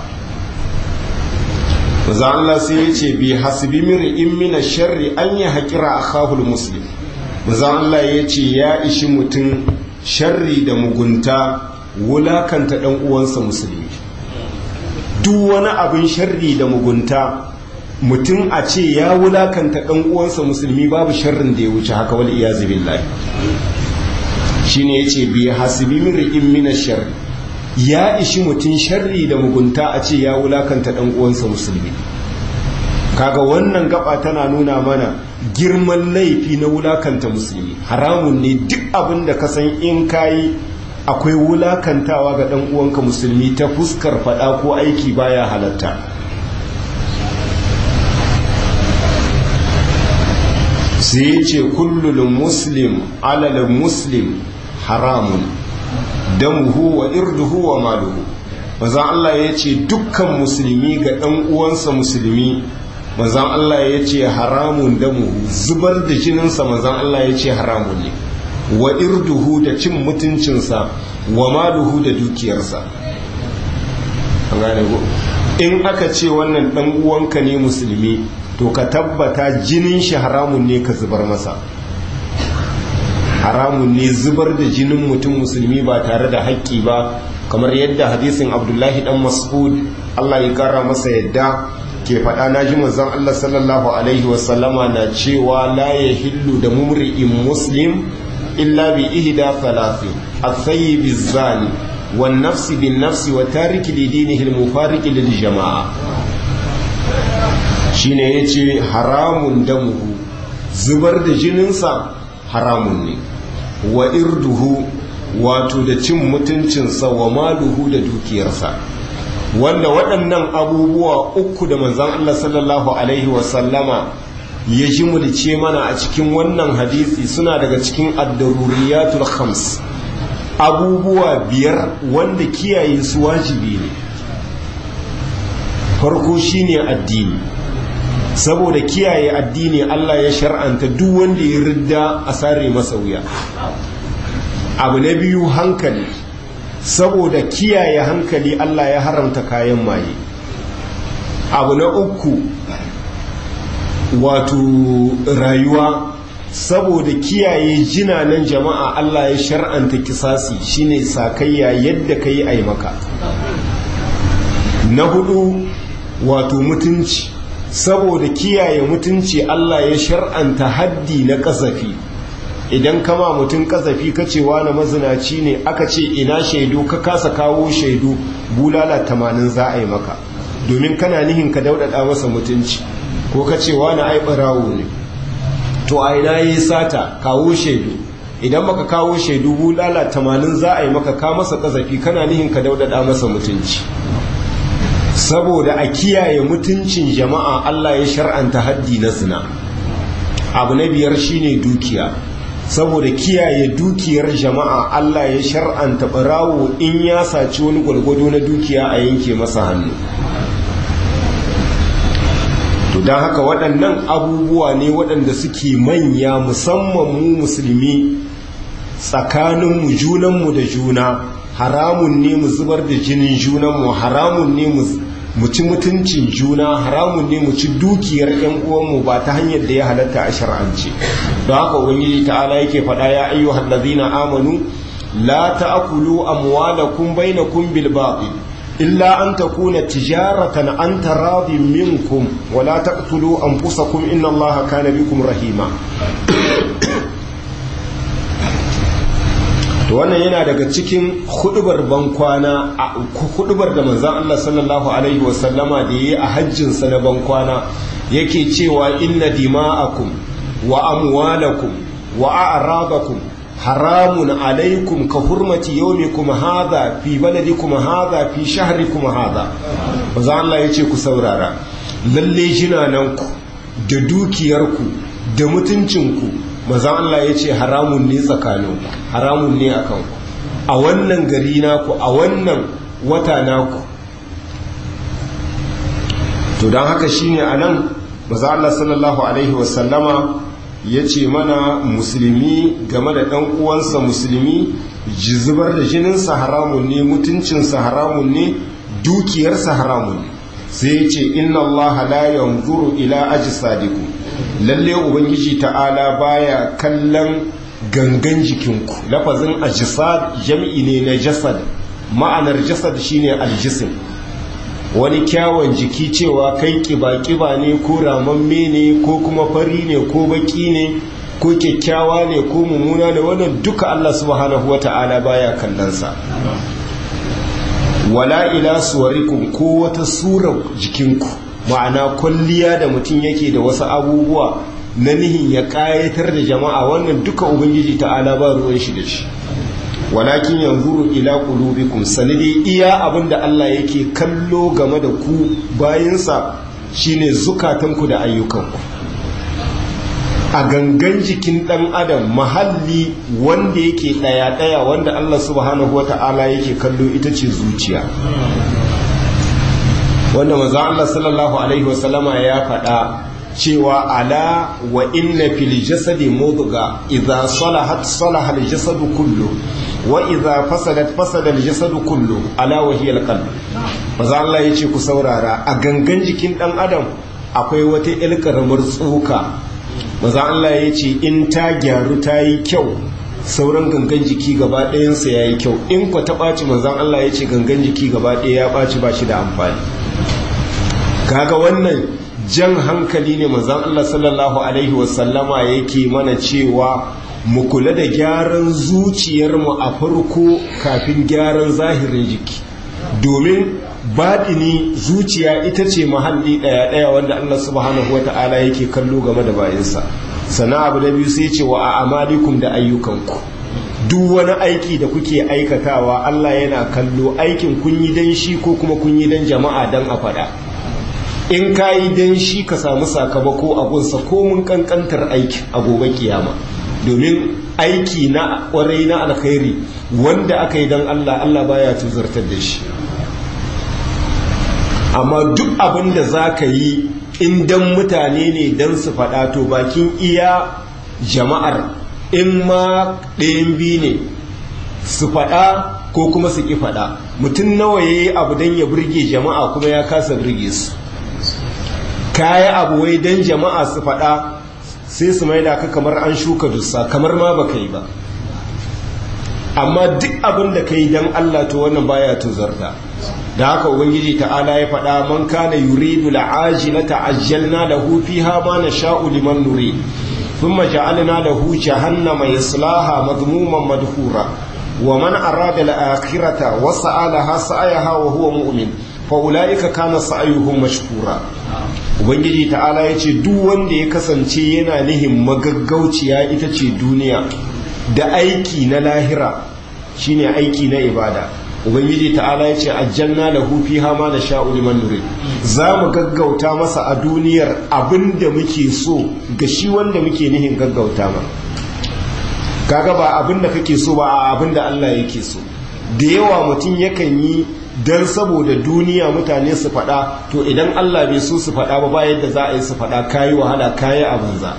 mazan Allah sai ya ce bi hasbi mir'in mina sharri an yi haƙira a kahul muslim mazan Allah ya ce ya ishi mutum sharri da mugunta wulakanta ɗan uwansa musulmi duk wani abin sharri da mugunta mutum a ce ya wulakanta ɗan uwansa musulmi babu sharrin da ya wuce haka wal iyazu billahi shine yace bi hasibi mir'in min sharri ya ishi mutum sharri da mugunta a ce ya wulakanta ɗan uwansa musulmi kaga wannan gaba tana nuna mana girman laifi na wulakanta musulmi haramun ne duk abin da ka san in kayi akwai wulakantawa ga ɗan uwanka musulmi ta fuskar faɗa ko aiki baya halatta sai ya ce kullum muslim alal muslim haramun damuhu wa irduhu wa maluhu maza Allah ya ce dukkan musulmi ga ɗan uwansa musulmi mazan Allah ya ce haramun damuhu zubar da jininsa mazan Allah ya ce haramun ne wa irduhu da cin mutuncinsa wa maluhu da dukiyarsa in aka ce wannan ɗan uwanka ne musulmi to ka tabbata jinin shi haramun ne ka zubar masa haramun ne zubar da jinin mutum musulmi ba tare da haƙƙi ba kamar yadda hadisin abdullahi dan mas'ud Allah ya kara masa yadda ke faɗa na ji manzon Allah sallallahu alaihi wasallama na cewa la ya hillu da mumri'in muslim illa bi ihda thalathi at-thayyib az-zani wan nafsi bin nafsi wa tariki li dinihi al-mufariqi lil jama'a shine yace haramun damuhu zubar da jininsa haramun ne wa irduhu wato da cin mutuncinsa wa maluhu da dukiyarsa wanda waɗannan abubuwa uku da manzan Allah sallallahu Alaihi wasallama ya ji mulce mana a cikin wannan hadisi suna daga cikin addaruriyatul khams abubuwa biyar wanda kiyaye su wajibi ne farko shine addini saboda kiyaye addini Allah ya shar'anta duk wanda ya ridda a sare masa wuya abu na biyu hankali saboda kiyaye hankali Allah ya haramta kayan maye abu na uku wato rayuwa saboda kiyaye jinanan jama'a Allah ya shar'anta kisasi shine sakayya yadda ka yi maka na hudu wato mutunci saboda kiyaye mutunci Allah ya shar'anta haddi na kasafi idan kama mutum kasafi kacewa na mazinaci ne aka ce ina shaidu ka kasa kawo shaidu bulala tamanin za a yi maka domin kana nihin ka daudada masa mutunci ko kacewa na ai barawo ne to a ina yi sata kawo shaidu idan baka kawo shaidu bulala tamanin za a yi maka ka masa kasafi kana nihin ka daudada masa mutunci saboda a kiyaye mutuncin jama'a Allah ya shar'anta haddi na zina abu na biyar shine dukiya saboda kiyaye dukiyar jama'a Allah ya shar'anta barawo in ya saci wani gwalgwado na dukiya a yanke masa hannu to don haka waɗannan abubuwa ne waɗanda suke manya musamman mu musulmi tsakaninmu junanmu da juna haramun ne mu zubar da jinin junanmu haramun ne mu ci mutuncin juna haramun ne mu ci dukiyar yan uwanmu ba ta hanyar da ya halatta a shar'ance don haka ubangiji ta'ala yake faɗa ya ayyuhal ladzina amanu la ta'kulu amwalakum bainakum bil batil illa an takuna tijaratan an taradin minkum wa la taqtulu anfusakum inna allaha kana bikum rahima to wannan yana daga cikin hudubar bankwana a hudubar da manzon Allah sallallahu alaihi wasallama da yayi a hajjin sa na bankwana yake cewa inna dima'akum wa amwalakum wa a'radakum haramun alaikum ka hurmati yawmikum hadha fi baladikum hadha fi shahrikum hadha maza Allah ya ce ku saurara lalle jinananku da dukiyarku da mutuncinku maza Allah ya ce haramun ne tsakaninku haramun ne a kanku a wannan gari naku a wannan wata naku to don haka shine a nan maza Allah sallallahu alaihi wasallama ya ce mana musulmi game da ɗan uwansa musulmi zubar da jininsa haramun ne mutuncinsa haramun ne dukiyarsa haramun ne sai ya ce inna allaha la yanzuru ila ajsadikum lalle ubangiji ta'ala baya kallon gangan jikinku lafazin ajsad jam'i ne na jasad ma'anar jasad shine aljisim wani kyawun jiki cewa kai kiba-kiba ne ko ramamme ne ko kuma fari ne ko baki ne ko kyakkyawa ne ko mummuna ne wannan duka Allah subhanahu wata'ala baya kallonsa wala ila suwarikum ko wata surar jikinku ma'ana kwalliya da mutum yake da wasu abubuwa na nihin ya kayatar da jama'a wannan duka ubangiji ta'ala ba ruwan shi da shi walakin yanzuru ila qulubikum sanidi iya abinda Allah yake kallo game da ku bayinsa shine zukatanku da ayyukanku a gangan jikin dan adam mahalli wanda yake daya daya wanda Allah subhanahu wata'ala yake kallo ita ce zuciya wanda manzo Allah sallallahu alaihi wasallama ya faɗa cewa ala wa inna fil jasadi mudga idza salahat salaha al jasadu kullu wa idza fasadat fasada al jasadu kullu ala wa hiya al qalb manzo Allah yace ku saurara a gangan jikin dan adam akwai wata ilkaramar tsoka manzo Allah yace in ta gyaru ta yi kyau sauran gangan jiki gaba ɗayansa ya yi kyau in ku ta ɓaci manzan Allah ya ce gangan jiki gaba ɗaya ya ɓaci ba shi da amfani kaga wannan jan hankali ne manzan Allah sallallahu alaihi wasallama yake mana cewa mu kula da gyaran zuciyarmu a farko kafin gyaran zahirin jiki domin baɗini zuciya ita ce mahalli ɗaya-ɗaya wanda Allah subhanahu wa ta'ala yake kallo game da bayansa sana abu da biyu sai ce wa a amalikum da ayyukanku duk wani aiki da kuke aikatawa Allah yana kallo aikin kun yi dan shi ko kuma kun yi dan jama'a dan a faɗa in ka yi dan shi ka samu sakamako a gunsa ko mun kankantar aiki a gobe kiyama domin aiki na kwarai na alkhairi wanda aka yi dan Allah Allah baya tuzartar da shi amma duk abin da za ka yi in dan mutane ne dan su faɗa to bakin iya jama'ar in ma ɗayan biyu ne su faɗa ko kuma su ƙi faɗa mutum nawa ya yi abu don ya burge jama'a kuma ya kasa burge su kaya abu wai don jama'a su faɗa sai su mai da ka kamar an shuka dussa kamar ma baka yi ba amma duk abin da ka yi don allah to wannan baya tuzarta da haka ubangiji ta'ala ya faɗa man kana yuridu la'ajilata ajjalna lahu fiha ma nasha'u liman nurid thumma ja'alna lahu jahannama yaslaha madhmuman madhura wa man arada al-akhirata wa sa'alaha sa'ayaha wa huwa mu'min fa ulaika kana sa'yuhum mashkura ubangiji ta'ala yace duk wanda ya kasance yana nihin magaggauciya ita ce duniya da aiki na lahira shine aiki na ibada ubangiji ta'ala ya ce aljanna lahu fiha ma nasha'u liman nurid za mu gaggauta masa a duniyar abin da muke so ga shi wanda muke nihin gaggauta ma kaga ba abin da kake so ba a abin da Allah yake so da yawa mutum yakan yi dan saboda duniya mutane su faɗa to idan Allah bai so su faɗa ba ba yadda za a yi su faɗa kayi wahala kayi a banza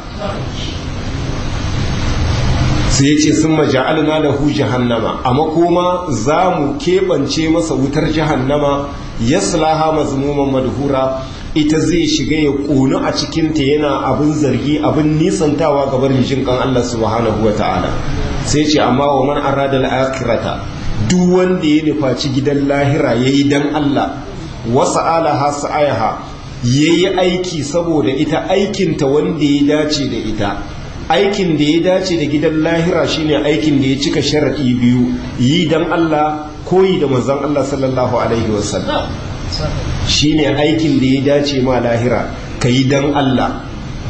sai ya ce sun maja'alna lahu jahannama a makoma za mu keɓance masa wutar jahannama yaslaha mazmuman madhura ita zai shiga ya ƙonu a cikinta yana abin zargi abin nisantawa ga barin jin kan Allah subhanahu wa ta'ala sai ce amma wa man arada al-akhirata duk wanda ya nufaci gidan lahira yayi dan Allah wasa alaha sa'ayaha yayi aiki saboda ita aikinta wanda ya dace da ita aikin da ya dace da gidan lahira shine aikin da ya cika sharaɗi biyu yi dan Allah koyi da manzon Allah sallallahu alaihi wasallam shine aikin da ya dace ma lahira ka yi dan Allah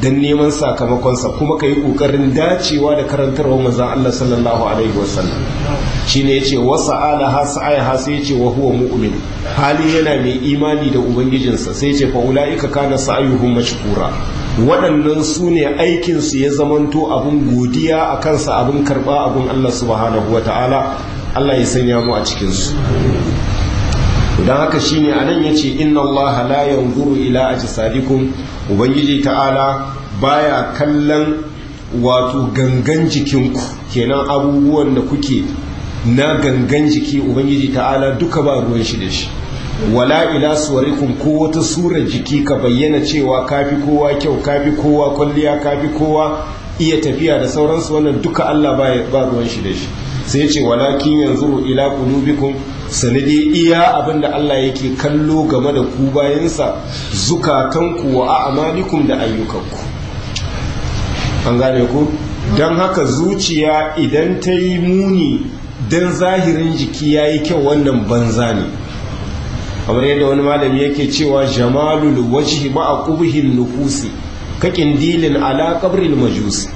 don neman sakamakonsa kuma ka yi ƙoƙarin dacewa da karantarwa manzan Allah sallallahu alaihi wasallam shi ne ya ce wasa ala ha sa'aya ha sai ya ce wa huwa mu'min hali yana mai imani da ubangijinsa sai ya ce fa ula'ika kana sa'ayuhum mashkura waɗannan su ne aikinsu ya zamanto abin godiya a kansa abin karɓa abin Allah subhanahu wa ta'ala Allah ya sanya mu a cikinsu don haka shine anan yace inna allaha la yanzuru ila ajsadikum ubangiji ta'ala baya kallon wato gangan jikinku kenan abubuwan da kuke na gangan jiki ubangiji ta'ala duka ba ruwan shi da shi wala ila suwarikum ko wata sura jiki ka bayyana cewa kafi kowa kyau kafi kowa kwalliya kafi kowa iya tafiya da sauransu wannan duka Allah ba ruwan shi da shi sai ce walakin yanzuru ila qulubikum sanadi iya abinda Allah yake kallo game da ku bayansa zukatanku wa a'malikum da ayyukanku an gane ku don haka zuciya idan ta yi muni don zahirin jiki ya yi kyau wannan banza ne kamar yadda wani malami yake cewa jamalul wajhi ma'a qubhil nufusi kakin dilin ala qabril majusi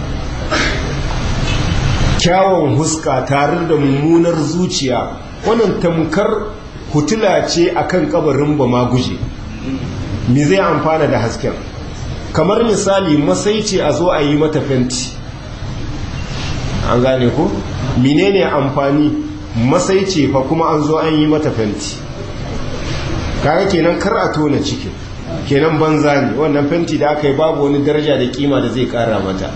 kyawun huska tare da mummunar zuciya wannan tamkar hutula ce akan kabarin ba ma guje me zai amfana da hasken kamar misali masai ce a zo a yi mata fenti an gane ko menene amfani masai ce fa kuma an zo an yi mata fenti kaga kenan kar a tona cikin kenan banza ne wannan fenti da aka yi babu wani daraja da kima da zai kara mata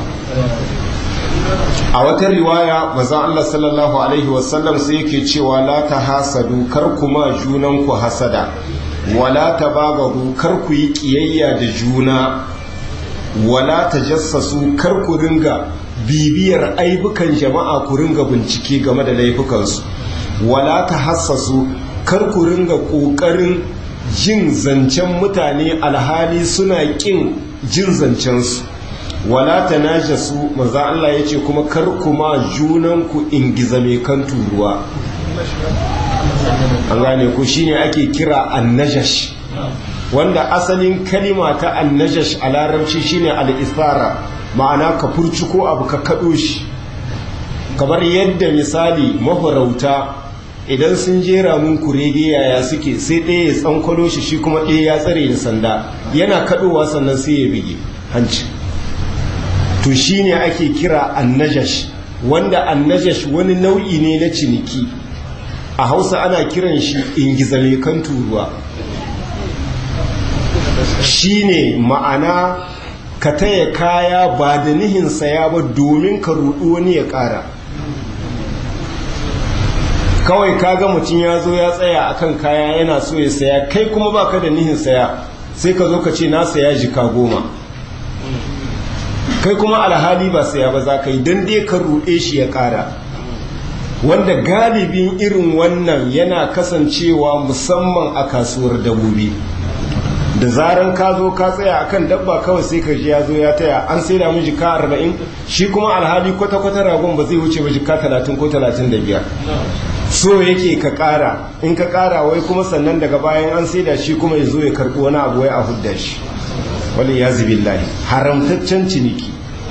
a wata riwaya mazan Allah sallallahu Alaihi wasallam sai yake cewa la ta hasadu kar kuma junanku hasada wala ta bagaru kar ku yi kiyayya da juna wala ta jassasu kar ku ringa bibiyar aibukan jama'a ku ringa bincike game da laifukansu wala ta hassasu kar ku ringa ƙoƙarin jin zancen mutane alhali suna ƙin jin zancensu wala ta naja su maza Allah ya ce kuma kar kuma junanku ingiza mai kan turuwa an gane ku shine ake kira annajash wanda asalin kalima ta annajash a larabci shine al-isara ma'ana ka furci ko abu ka kaɗo shi kamar yadda misali mafarauta idan sun jera mun kurege yaya suke sai ɗaya ya tsankwalo shi shi kuma ɗaya ya tsare da sanda yana kaɗowa sannan sai ya bige hanci to shine ake kira annajash wanda annajash wani nau'i ne na ciniki a hausa ana kiran shi ingizale kan turuwa shine ma'ana ka taya kaya ba da nihin saya ba domin ka rudu wani ya ƙara kawai kaga mutum ya zo ya tsaya akan kaya yana so ya saya kai kuma baka da nihin saya sai ka zo ka ce na saya jika goma kai kuma alhali ba saya ba za ka yi don dai ka ruɗe shi ya ƙara wanda galibin irin wannan yana kasancewa musamman a kasuwar dabobi da zaran ka zo ka tsaya akan dabba kawai sai ka ji ya zo ya taya an sai da mu jika arba'in shi kuma alhali kwata-kwata ragon ba zai wuce ba jika talatin ko talatin da biyar so yake ka ƙara in ka ƙara wai kuma sannan daga bayan an sai da shi kuma ya zo ya karɓi wani abu wai a hudda shi wani ya lahi haramtaccen ciniki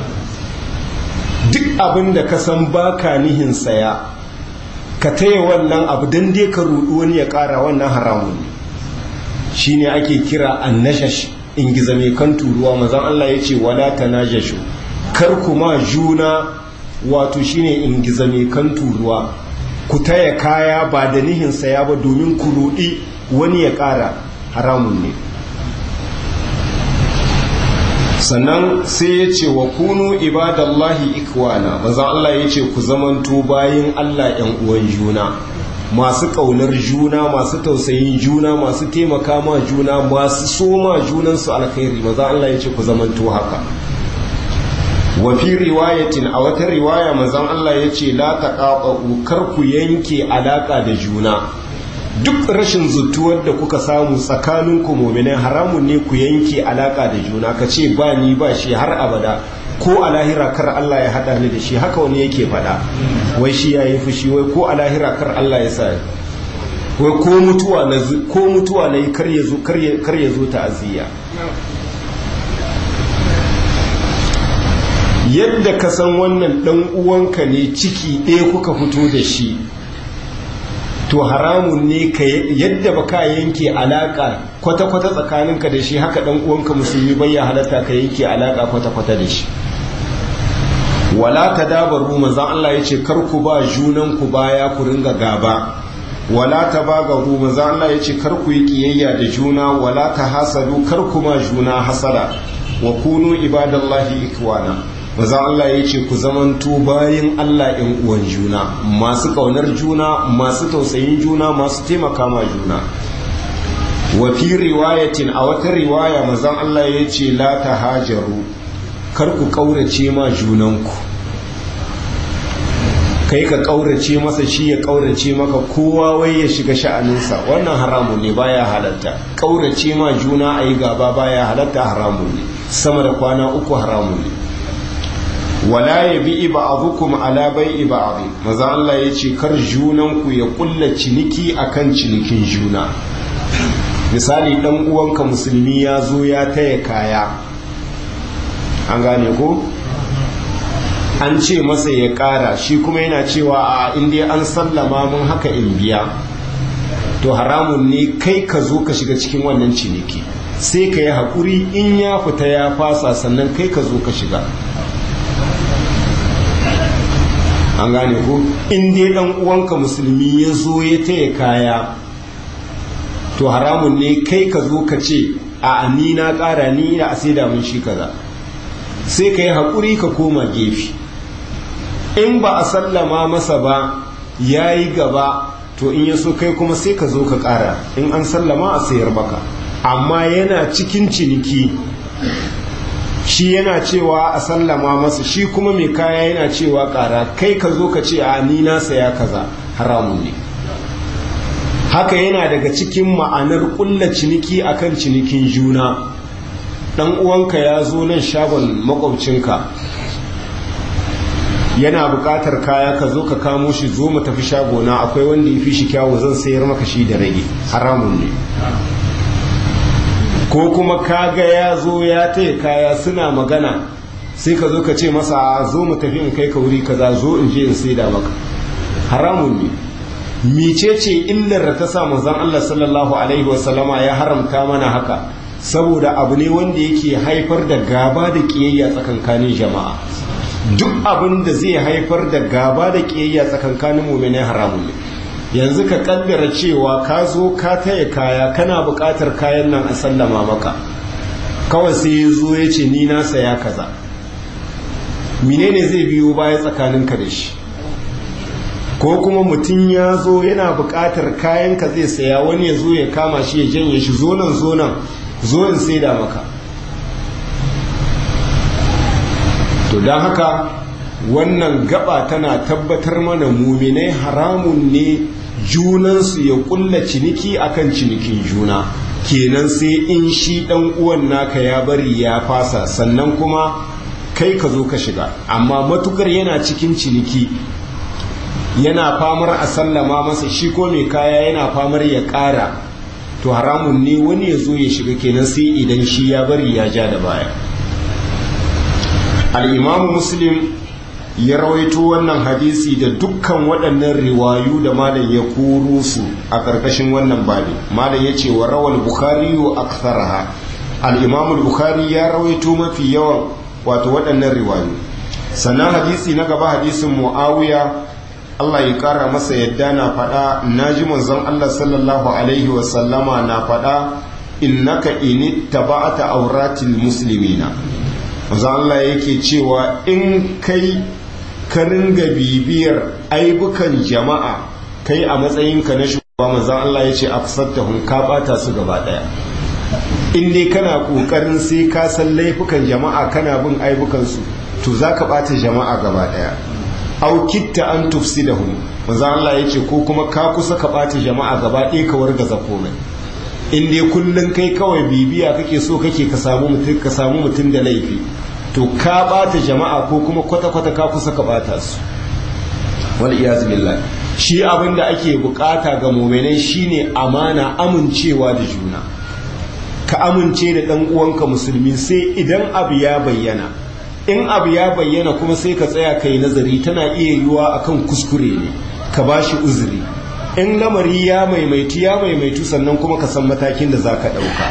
duk abin da ka san baka nihin saya ka taya wannan abu don dai ka rudu wani ya kara wannan haramun ne shi ne ake kira annashash in giza mai kan turuwa mazan Allah ya ce wala ta najashu kar kuma juna wato shi ne in giza mai kan turuwa ku taya kaya ba da nihin saya ba domin ku rudi wani ya kara haramun ne sannan sai ya ce wa kunu ibadallahi ikwana maza Allah ya ce ku zamanto bayin Allah ‘yan uwan juna masu ƙaunar juna masu tausayin juna masu taimaka ma juna masu soma junansu alkhairi maza Allah ya ce ku zamanto haka wa fi riwayatin a wata riwaya mazan Allah ya ce la taqaqu kar ku yanke alaka da juna duk rashin zutuwar da kuka samu tsakanin ku mu'minai haramun ne ku yanke alaka da juna ka ce ba ni ba shi har abada ko a lahira kar Allah ya hada ni da shi haka wani yake faɗa wai shi ya yi fushi wai ko a lahira kar Allah ya sa wai ko mutuwa na ko mutuwa na yi kar ya zo kar ya zo ta'aziyya yadda ka san wannan dan uwanka ne ciki ɗaya kuka fito da shi to haramun ne ka yadda ba ka yanke alaka kwata-kwata tsakaninka da shi haka dan uwanka musulmi bai ya halatta ka yanke alaka kwata-kwata da shi wala ta dabaru manzan Allah ya ce kar ku ba junan ku baya ku ringa gaba wala ta bagaru manzan Allah ya ce kar ku yi kiyayya da juna wala ta hasadu kar ku ma juna hasara wa kunu ibadallahi ikwana manzan Allah ya ce ku zamanto bayin Allah in uwan juna masu kaunar juna masu tausayin juna masu taimaka ma juna wa fi riwayatin a wata riwaya manzan Allah ya ce la ta hajaru kar ku ƙaurace ma junanku kai ka ƙaurace masa shi ya ƙaurace maka kowa wai ya shiga sha'aninsa wannan haramun ne baya halatta ƙaurace ma juna a yi gaba baya halatta haramun ne sama da kwana uku haramun ne wala ya bi iba abukum ala bai iba abu maza Allah ya ce kar junanku ya kulla ciniki akan cinikin juna misali ɗan uwanka musulmi ya zo ya taya kaya an gane ko an ce masa ya ƙara shi kuma yana cewa a inda an sallama mun haka in biya to haramun ne kai ka zo ka shiga cikin wannan ciniki sai ka yi haƙuri in ya fita ya fasa sannan kai ka zo ka shiga an gane ko in dai ɗan uwanka musulmi ya zo ya taya kaya to haramun ne kai ka zo ka ce a ni na ƙara ni na a sai da mun shi kaza sai ka yi haƙuri ka koma gefe in ba a sallama masa ba ya yi gaba to in ya so kai kuma sai ka zo ka ƙara in an sallama a sayar baka amma yana cikin ciniki shi yana cewa a sallama masa shi kuma mai kaya yana cewa ƙara kai ka zo ka ce a ni na saya kaza haramun ne haka yana daga cikin ma'anar ƙulla ciniki akan cinikin juna dan uwanka ya zo nan shagon makwabcinka yana buƙatar kaya ka zo ka kamo shi zo mu tafi shagona akwai wanda ya fi shi kyawu zan sayar maka shi da rage haramun ne ko kuma kaga ya zo ya taya kaya suna magana sai ka zo ka ce masa zo mu tafi in kai ka wuri kaza zo in je in saida maka haramun ne mecece illar da ta sa manzon Allah sallallahu alaihi wasallama ya haramta mana haka saboda abu ne wanda yake haifar da gaba da kiyayya tsakankanin jama'a duk abin da zai haifar da gaba da kiyayya tsakankanin mu'minai haramun ne yanzu ka kaddara cewa ka zo ka taya kaya kana buƙatar kayan nan a sallama maka kawai sai ya zo ya ce ni na saya kaza menene zai biyo baya tsakaninka da shi ko kuma mutum ya zo yana buƙatar kayanka zai saya wani ya zo ya kama shi ya janye shi zo nan zo nan zo in saida maka to don haka wannan gaba tana tabbatar mana muminai haramun ne junansu ya kulla ciniki akan cinikin juna kenan sai in shi dan uwan naka ya bari ya fasa sannan kuma kai ka zo ka shiga amma matukar yana cikin ciniki yana famar a sallama masa shi ko mai kaya yana famar ya ƙara to haramun ne wani ya zo ya shiga kenan sai idan shi ya bari ya ja da baya al'imamu muslim ya rawaito wannan hadisi da dukkan waɗannan riwayu da malam ya koro su a ƙarƙashin wannan babi malam ya ce wa rawal bukhari wa aktharaha al-imam bukhari ya rawaito mafi yawan wato waɗannan riwayu sannan hadisi na gaba hadisin muawiya Allah ya ƙara masa yadda na faɗa naji manzon Allah sallallahu alaihi wa sallama na faɗa innaka ini taba'ata auratil muslimina manzon Allah yake cewa in kai ka ringa bibiyar aibukan jama'a kai a matsayinka na shugaba manzon Allah ya ce afsattahum ka bata su gaba daya in dai kana kokarin sai ka san laifukan jama'a kana bin aibukan su to zaka bata jama'a gaba daya au kitta an tufsidahum manzon Allah ya ce ko kuma ka kusa ka bata jama'a gaba daya ka wargaza komai in dai kullun kai kawai bibiya kake so kake ka samu mutum ka samu mutum da laifi to ka bata jama'a ko kuma kwata-kwata ka kusa ka bata su wal iyaz billah shi abin da ake bukata ga mu'minai shine amana amincewa da juna ka amince da dan uwanka musulmi sai idan abu ya bayyana in abu ya bayyana kuma sai ka tsaya kai nazari tana iya yiwuwa akan kuskure ne ka ba shi uzuri in lamari ya maimaitu ya maimaitu sannan kuma ka san matakin da za ka ɗauka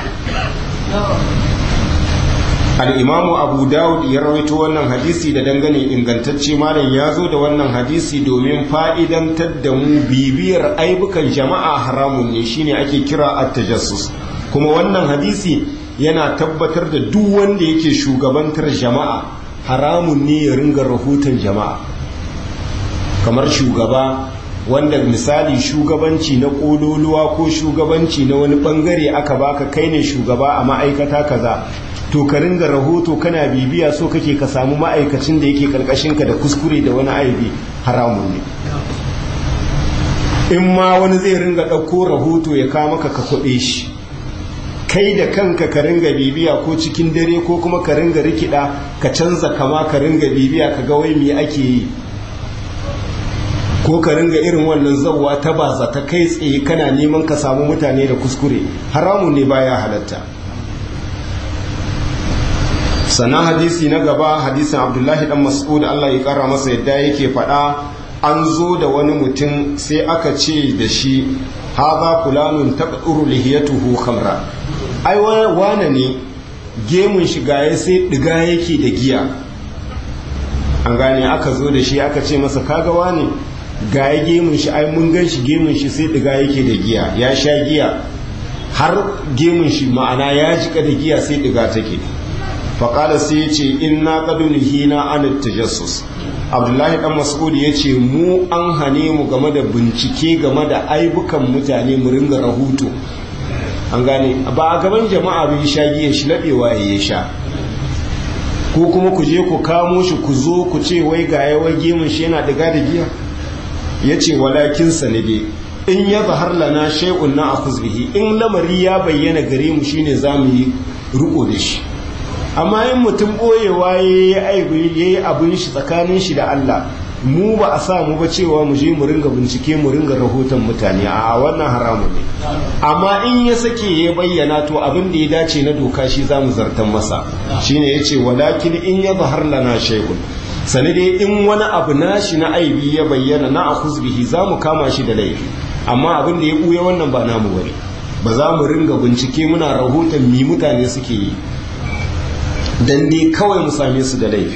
al'imamu abu dawud ya rawaito wannan hadisi da dangane ingantacce malam ya zo da wannan hadisi domin fa'idantar da mu bibiyar aibukan jama'a haramun ne shine ake kira at-tajassus kuma wannan hadisi yana tabbatar da duk wanda yake shugabantar jama'a haramun ne ya ringa rahoton jama'a kamar shugaba wanda misali shugabanci na ƙololuwa ko shugabanci na wani ɓangare aka baka kai ne shugaba a ma'aikata kaza to ka ringa rahoto kana bibiya so kake ka samu ma'aikacin da yake karkashinka da kuskure da wani aibi haramun ne in ma wani zai ringa ɗauko rahoto ya kama ka ka kwaɓe shi kai da kanka ka ringa bibiya ko cikin dare ko kuma ka ringa rikida ka canza kama ka ringa bibiya ka ga wai me ake yi ko ka ringa irin wannan zawwa ta baza ta kai tsaye kana neman ka samu mutane da kuskure haramun ne baya halatta sannan hadisi na gaba hadisin abdullahi dan mas'ud Allah ya kara masa yadda yake faɗa an zo da wani mutum sai aka ce da shi haza fulanun taqduru lihiyatuhu khamra ai wane ne gemun shi gaye sai diga yake da giya an gane aka zo da shi aka ce masa kaga wane gaye gemun shi ai mun gan shi gemun shi sai diga yake da giya ya sha giya har gemun shi ma'ana ya jika da giya sai diga take faƙala sai ya ce inna ƙadun hina an tajassus abdullahi dan mas'ud ya ce mu an hane mu game da bincike game da aibukan mutane mu ringa rahoto an gane ba a gaban jama'a bai sha giya shi laɓewa ya sha ko kuma ku je ku kamo shi ku zo ku ce wai ga yawa gemun shi yana diga da giya ya ce walakin sanade in ya zahar lana shay'un na akhuz bihi in lamari ya bayyana gare mu shine zamu yi riko da shi amma yin mutum ɓoyewa ya yi abin shi tsakanin shi da Allah mu ba a sa mu ba cewa mu je mu ringa bincike mu ringa rahoton mutane a wannan haramun ne amma in ya sake ya bayyana to abin da ya dace na doka shi za mu zartan masa shine ya ce walakin in ya zahar lana shaikun sani dai in wani abu nashi na aibi ya bayyana na a bihi za mu kama shi da laifi amma abin da ya ɓuya wannan ba namu bane ba za mu ringa bincike muna rahoton mi mutane suke yi dan dai kawai mu same su da laifi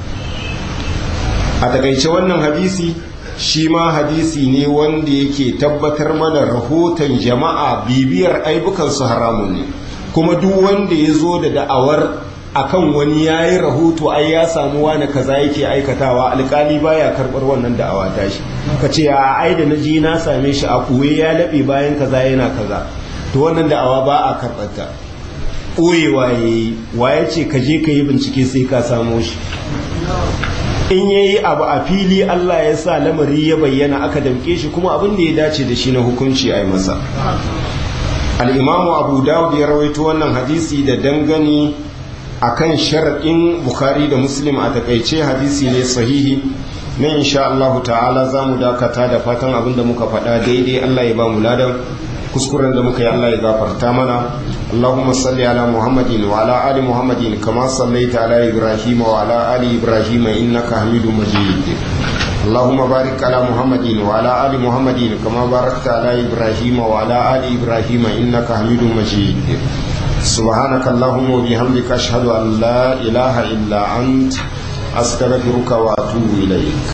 a takaice wannan hadisi shi ma hadisi ne wanda yake tabbatar mana rahoton jama'a bibiyar aibukansu haramun ne kuma duk wanda ya zo da da'awar akan wani ya yi rahoto ai ya samu wani kaza yake aikatawa alkali baya karɓar wannan da'awa tashi ka ce a ai da na ji na same shi a kuwe ya laɓe bayan kaza yana kaza to wannan da'awa ba a karɓar ta ɓoyewa ya yi waye ce ka je ka yi bincike sai ka samo shi in ya yi abu a fili Allah ya sa lamari ya bayyana aka damke shi kuma abin da ya dace da shi na hukunci a yi masa al'imamu abu dawud ya rawaito wannan hadisi da dangane a kan sharaɗin bukhari da muslim a takaice hadisi ne sahihi na insha Allah ta'ala za mu dakata da fatan abin da muka faɗa daidai Allah ya ba mu ladan kuskuren da muka yi Allah ya gafarta mana Allahumma salli ala Muhammadin wa ala ali Muhammadin kama sallaita ala Ibrahim wa ala ali Ibrahim innaka Hamidum Majid Allahumma barik ala Muhammadin wa ala ali Muhammadin kama barakta ala Ibrahim wa ala ali Ibrahim innaka Hamidum Majid سبحانك اللهم وبحمدك أشهد أن لا إله إلا أنت أستغفرك وأتوب إليك